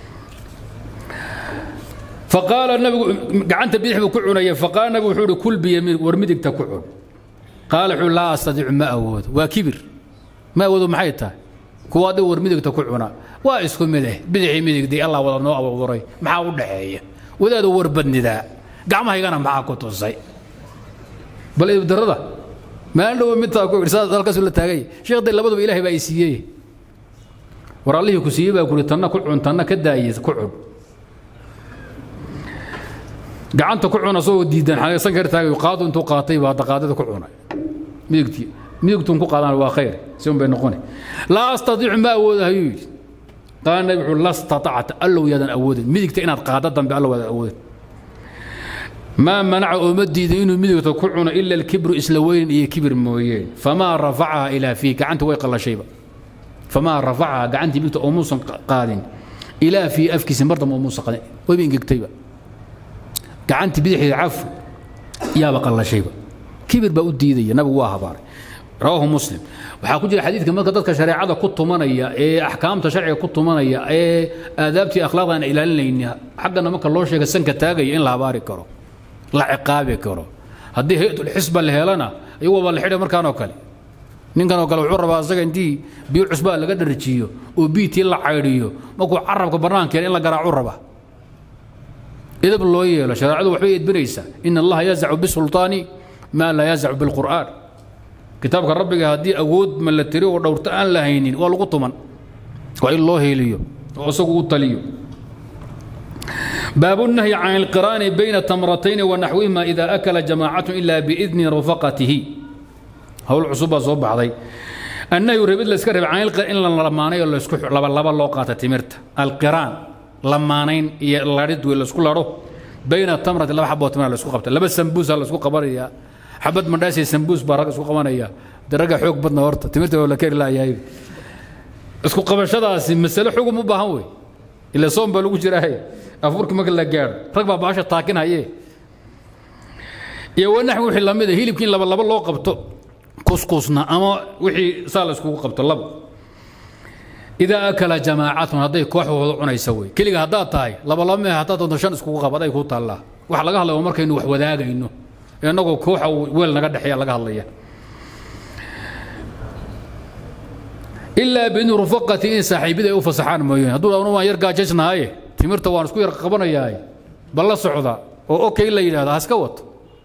faqaala nabigu gacanta bidix buu ku cunaya faqaala nabigu wuxuu ihi kul biyamiin war midigta ku cun qaala wuxuu laa astadiicu ma awoodo waa kibir ma awoodo maxay tahay kuwa adiga war midigta ku cuna waa isku mid eh bidixii midigdii allah wada noo abuuray maxaa u dhaxeeya wadaadu war badnidaa gacmahaygana maxaa ku tusay bal ibdarada maalin dhowo midtaa ku idhi saas halkaasuu la taagay sheekhdii labaduba ilaahay baa i siiyey war allihii ku siiyey baa kuri tanna ku cun tanna ka daaye ku cun gacanta ku cun asagoo diidan san kar taagay qaadu intuu qaatay baa hadda qaadada ku cunay midigtii midigtuun ku qaadaan waa khayr si un bay noqoni laa astadiicu ma awooda ayuu yidhi qaala nabi wuxuu la statacta allow yaadan awoodin midigta inaad qaado dambe allow yaadan awoodin maa manaca ooma diidin inuu midigta ku cuno ila alkibru isla weynin iyo kibir mooyeen famaa rafacaha ilaa fii gacanta way qallashayba famaa rafacaha gacantii midigta oomuusan qaadin ilaa fii afkiisa mar dambe oomuusan qaadin wayba ingegtayba gacantii bidixdeeda cafu yaaba qallashayba kibir baa u diidaya nabigu waa habaaray rawaahu muslim waxaa ku jira xadiidka marka dadka shareecada ku tumanaya ee axkaamta sharciga ku tumanaya ee aadaabtii akhlaaqda aan ilaalinayni xaggana marka loo sheega sanka taagaya in la habaari karo la ciqaabi karo haddii hay-atulxisba la helana iyagoo baa la xidhay markaanoo kale ninkan oo kale wuxuu rabaa asaga intii biyo cusbaa laga dharjiyo oo biitii la caydhiyo markuu carabka bannaankeena in la garaacu raba idab loo yeelo shareecadu waxbay edbinaysaa in allaha yazacu bisulطaani maa laa yazacu bilqur'aan kitaabka rabbiga haddii awood ma la tiri oo dhowrto aan la haynin waa lagu tuman waa in loo heeliyo oo isagu u taliyo باب النهي عن القران بين تمرتين ونحوهما إذا أكل جماعة إلا بإذن رفقته هول عصوبة صوب بعضي النهي ربيد لسكر عن القران إلا لماني ولا يسكح لبا لبا لوقات تمرت القران لمانين الله رد ولا سكول رو بين التمرة لبا حبة تمر لسكو قبت لبا سمبوس على سكو قبريا حبة مداسي سمبوس بارك سكو قبانيا درجة حوق بدنا ورطة تمرت ولا كير لا يايب اسكو قبشadaasi mas'alo xugum u baahan wey ila soom baa lagu jiraa afurka marka la gaadho rag baa baasha taakinaye iyo wanaxwi wixii lamid a hilibkii in laba laba loo qabto kuskusna ama wixii saa la iskugu qabto laba idaa akala jamaacatun hadday koox wada cunaysa wey keliga haddaad tahay laba laba mee haddaad doonto shan iskugu qab aday kuu taallaa waxa laga hadlaya waa markaynu wax wadaagayno innagoo kooxa weel naga dhexeeya laga hadlaya ilaa biidni rufaqati in saaxiibida ay u fasaxaan mooyeen hadduu anu waan yar gaajaysnahaye timirta waan isku yar qabanayaa bal la socda oo okay la yidhahda haska wato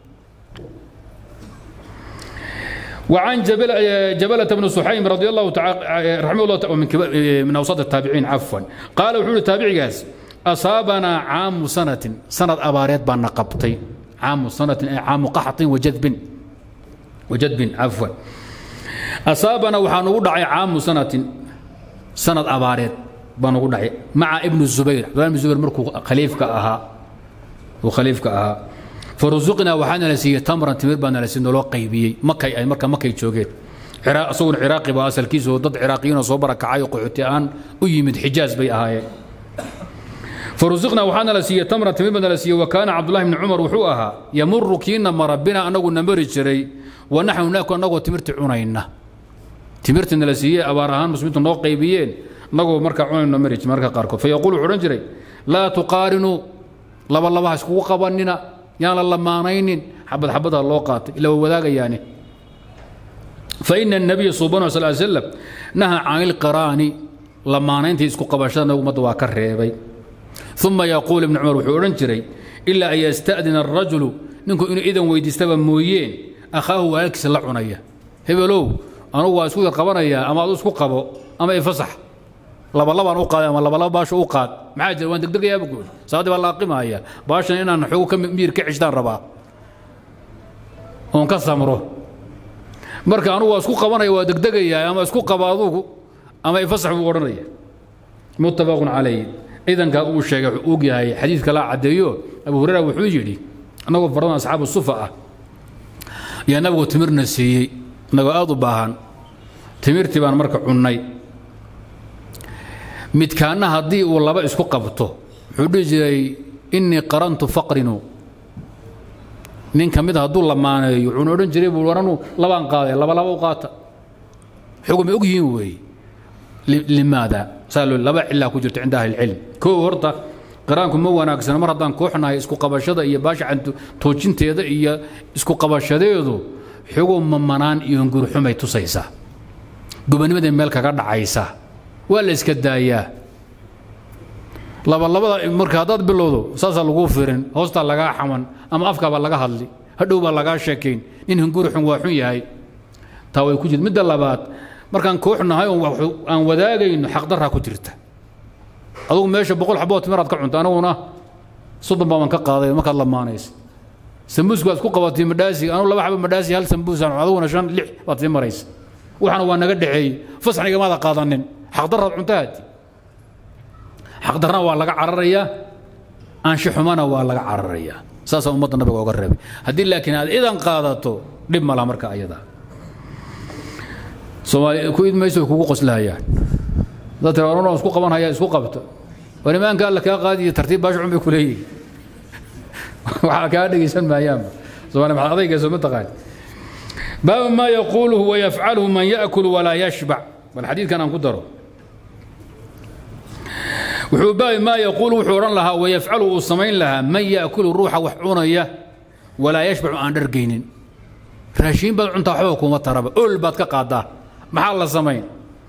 وعن جبل جبلة بن سحيم رضي الله تعالى رحمه الله من من اوساط التابعين عفوا قال وحول التابعي جاز اصابنا عام سنة سنة اباريت بان قبطي عام سنة عام قحط وجذب وجذب عفوا أصابنا وحان ugu dhacay caamu sanatin sanad abaareed baan ugu dhacay maca ibn zubayr abdullah ibn zubayr markuu khaliifka ahaa uu khaliifka ahaa farusuqnaa waxaana la siiyey tamran timir baana la siiyey loo qaybiyey makay ay marka makay joogeen isaguna ciraaqi baa asalkiisa oo dad ciraaqiyiin oo soo barakacay oo qaxooti aan u yimid xijaaz bay ahaayeen farusuqnaa waxaana la siiyey tamran timir baana la siiyey wa kaana cabdullahi bni cumar wuxuu ahaa yamuru kiina mara bina anagu na mari jiray wanaxnu naaku annagoo timirti cunayna timirtina la siiyey abaar ahaan muslimiintu noo qaybiyeen annagoo markaa cunayno marij marka qaarkood fa yaquul wuxuu odhan jiray laa tuqaarinuu laba laba ha iskugu qabanina yaan la lamaanaynin xabad xabada loo qaatay ila waa wadaagayaani فإن النبي صلى الله عليه وسلم نهى عن القران لمانينتي اسكو قباشada nagu mad waa ka reebay ثم يقول ابن عمر wuxuu odhan jiray إلا أن يستأذن الرجل ninku inuu idan weydiistaba mooyeen akhaahu walaalkiisa la cunaya hebelow anugu waa isku yar qabanayaa ama adu isku qabo ama ifasax labalabaan u qaaday ama labalaba baasha u qaad maxaa jira waan degdegayaaba guud saadii baa laaqimaya baashan inaan xogo ka miir ka cishtaan rabaa oon ka samro marka anugu waa isku qabanaya waa degdegayaa ama isku qaba adugu ama ifasax buu odhanaya muttafaqun calayh idankaa uu sheegay wuxuu og yahay xadiidka laa caddeeyo abu hurayra wuxuu yidhi annagoo faradan asxaabu sufa ah yaa nabigu timirna siiyey annagoo aada u baahan timirtii baan marka cunnay midkaanna haddii uu laba isku qabto wuxuu dhihi jiray innii qarantu faqrinu nin ka mid hadduu lamaaneeyo wuxuuna odhan jiray buu waranu labaan qaaday laba laba u qaata xugumay og yihiin weeye limaada saa loo laba cilaa ku jirta cinda ahli ilcilm koo horta qiraanku ma wanaagsana mar haddaan kooxnahay isku qabashada iyo baasha toojinteeda iyo isku qabashadeedu xugum mamanaan iyo hungurxumay tusaysaa gobonnimadii meel kaga dhacaysa waa la iska daayaa labalabada marka haddaad bilowdo saasaa laguu firin hoostaa lagaa xaman ama afkaabaa laga hadli hadhow baa lagaa sheekayn nin hungurxun waa xun yahay taa way ku jirta midda labaad markaan kooxnahay aan wadaagayno xaqdarraa ku jirta adugu meesha boqol xabood timiraad ka cunta aniguna soddon baaban ka qaaday markaad lamaanaysa sambuuska waad isku qabatay madhaasi anugu laba xabo madhaasi hal sambuusaan aduguna shan lix baad sii maraysa waxana waa naga dhexeeyey fasxnigamaada qaadanin xaqdarraad cuntahaati xaqdarrana waa laga cararayaa aanshixumana waa laga cararayaa saasaa ummadda nabiga oga reebay haddii laakiin aad idan qaadato dhib ma laha marka ayadaa soomaali ku id mayso kugu qoslahayaan dad tira orano isku qaban haya isku qabto war imaanka alla kaa qaadiyo tartiib baasha cun bay ku leeyihin waxaa kaa dhegaysan maayaanba soomaali maxaad adaygeeso ma taqaan baabu maa yaquuluhu wayafcaluhu man yaakulu walaa yashbac bal xadiidkan aan ku daro wuxuu baabi maa yaquulu wuxuu odhan lahaa wayafcalu uu samayn lahaa man yaakulu ruuxa wax cunaya walaa yashbacu aan dhargaynin raashiin baad cuntaa waxba kuma taraba ol baad ka qaadaa maxaa la samayn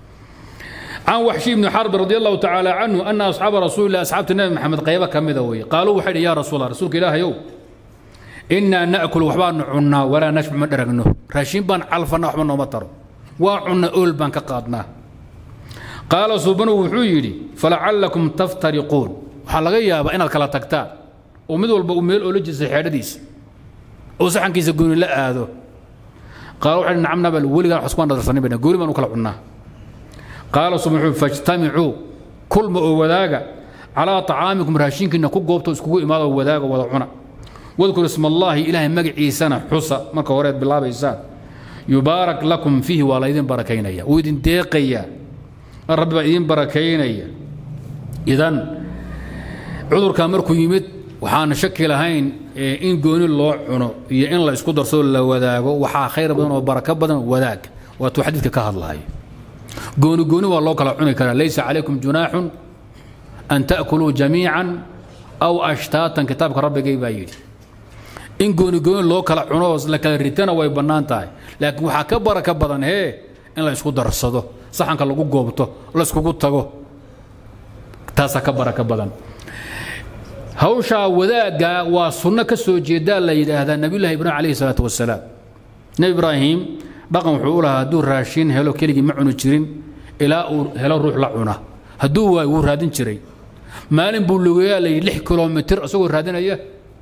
can waxshi bni xarbi radi allahu tacaala canhu ana asxaaba rasuulilah asxaabta nebi maxamed qaybo ka mida weeye qaaluu waxay dhi ya rasuul allah rasuulka ilaahayow innaa na'kul waxbaanu cunnaa walaa nashbac ma dharagno raashiin baan calfanna waxba nooma taro waa cunna ool baan ka qaadnaa qaala suubanu wuxuu yidhi falacallakum taftariquun waxaa laga yaabaa inaad kala tagtaan oo mid walba uu meel oola jisay xeedhadiisa oo saxankiisa gooni la aado qaala waxay nacam nabal weligaan wax iskumaan dhadarsanin bayna gooni baan u kala cunnaa qaala suban wuxuu fajtamicuu kulma oo wadaaga calaa طacaamikum raashinkiina ku goobto iskugu imaado wadaaga wada cuna wadkur isma allaahi ilaahay magaciisana xusa marka horeed bilaabaysaan yubaarak lakum fiihi waa laydin barakaynaya wuu idin deeqayaa rabbi baa idin barakaynaya idan cudurkaa markuu yimid waxaan shaki lahayn in gooni loo cuno iyo in la isku darsoo la wadaago waxaa khayr badan oo barako badan wadaag waatuu xadiidka ka hadlahay gooni gooni waa loo kala cuni karaa laysa calaykum junaaxun an ta'kuluu jamiican aw ashtaatan kitaabka rabbigay baa yidhi in gooni gooni loo kala cuno la kala ritana way bannaan tahay laakiin waxaa ka baraka badan hee in la isku darsado saxanka lagu goobto la iskugu tago taasaa ka baraka badan hawshaa wadaagga waa sunno ka soo jeedaa la yidhaahdaa nabiyullahi ibraahim calayhi salaatu wasalaam nebi ibraahim dhaqan wuxuu u lahaa hadduu raashin helo keligii ma cuni jirin ilaa uu helo ruux la cuna hadduu waayo wuu raadin jiray maalin buu lugeeyaa la yidhi lix kilomitir isagoo raadinaya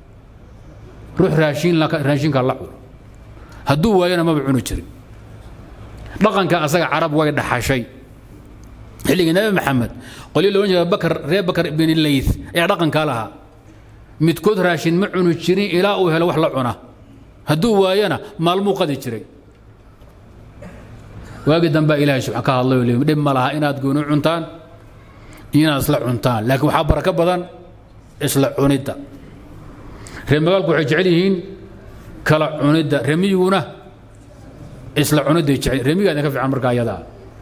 ruux raashin raashinka la cuno hadduu waayona maba cuni jirin dhaqanka asaga carab way dhaxashay xilligii nabi maxamed qolyo loodhan jira bakar reer bakar ibn layth ayaa dhaqankaa lahaa midkood raashin ma cuni jirin ilaa uu helo wax la cuna hadduu waayona maalmuu qadi jiray waagii dambaa ilaahay subxaan ka hadlay oo leeyi dhib ma laha inaad gooni cuntaan iyo inaad isla cuntaan laakiin waxaa barako badan isla cunidda reer magaalku waxay jecel yihiin kala cunidda remiyiguna isla cunidday jecel remiga idinka fiican marka ayadaa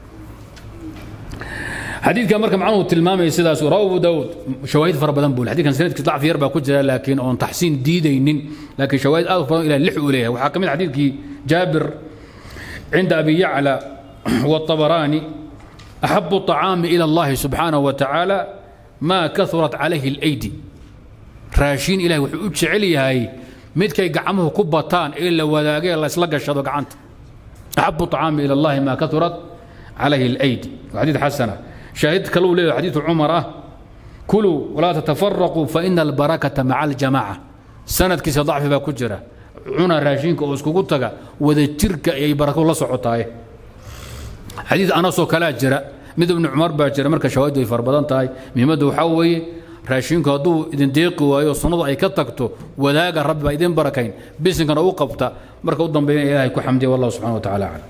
xadiidka marka macnuhu tilmaamaya sidaas rawa abu daawud shawaahid fara badan buu xadiidkan sanadkiis dacfi yar baa ku jira laakiin oon taxsiin diidaynin laakiin shawaahid aad u badan ilaa lix uu leeyahay waxaa ka mid xadiidkii jaabir عند أبي يعلى والطبراني أحب الطعام إلى الله سبحانه وتعالى ما كثرت عليه الأيدي راشين إلهي وحوج عليهاي مدكي قعمه كبطان إلا وذاقي الله يسلق الشهد وقعنت أحب الطعام إلى الله ما كثرت عليه الأيدي وحديث حسنة شاهدت كلو ليه حديث عمر كلوا ولا تتفرقوا فإن البركة مع الجماعة سند كيس ضعف باكجرة cuna raashinka oo iskugu taga wadajirka ayay barako la socotaay xadiid anasoo kalaa jira mid ibnu cumar baa jira marka shawaahid way fara badan tahay muhiimadda waxaa weeye raashinku hadduu idin deeqi waayo sunnadu ay ka tagto wadaaga rabbi baa idin barakayn bisinkana u qabta marka u dambeeyana ilaahay ku xamdiya wallahu subxana wa tacala aclam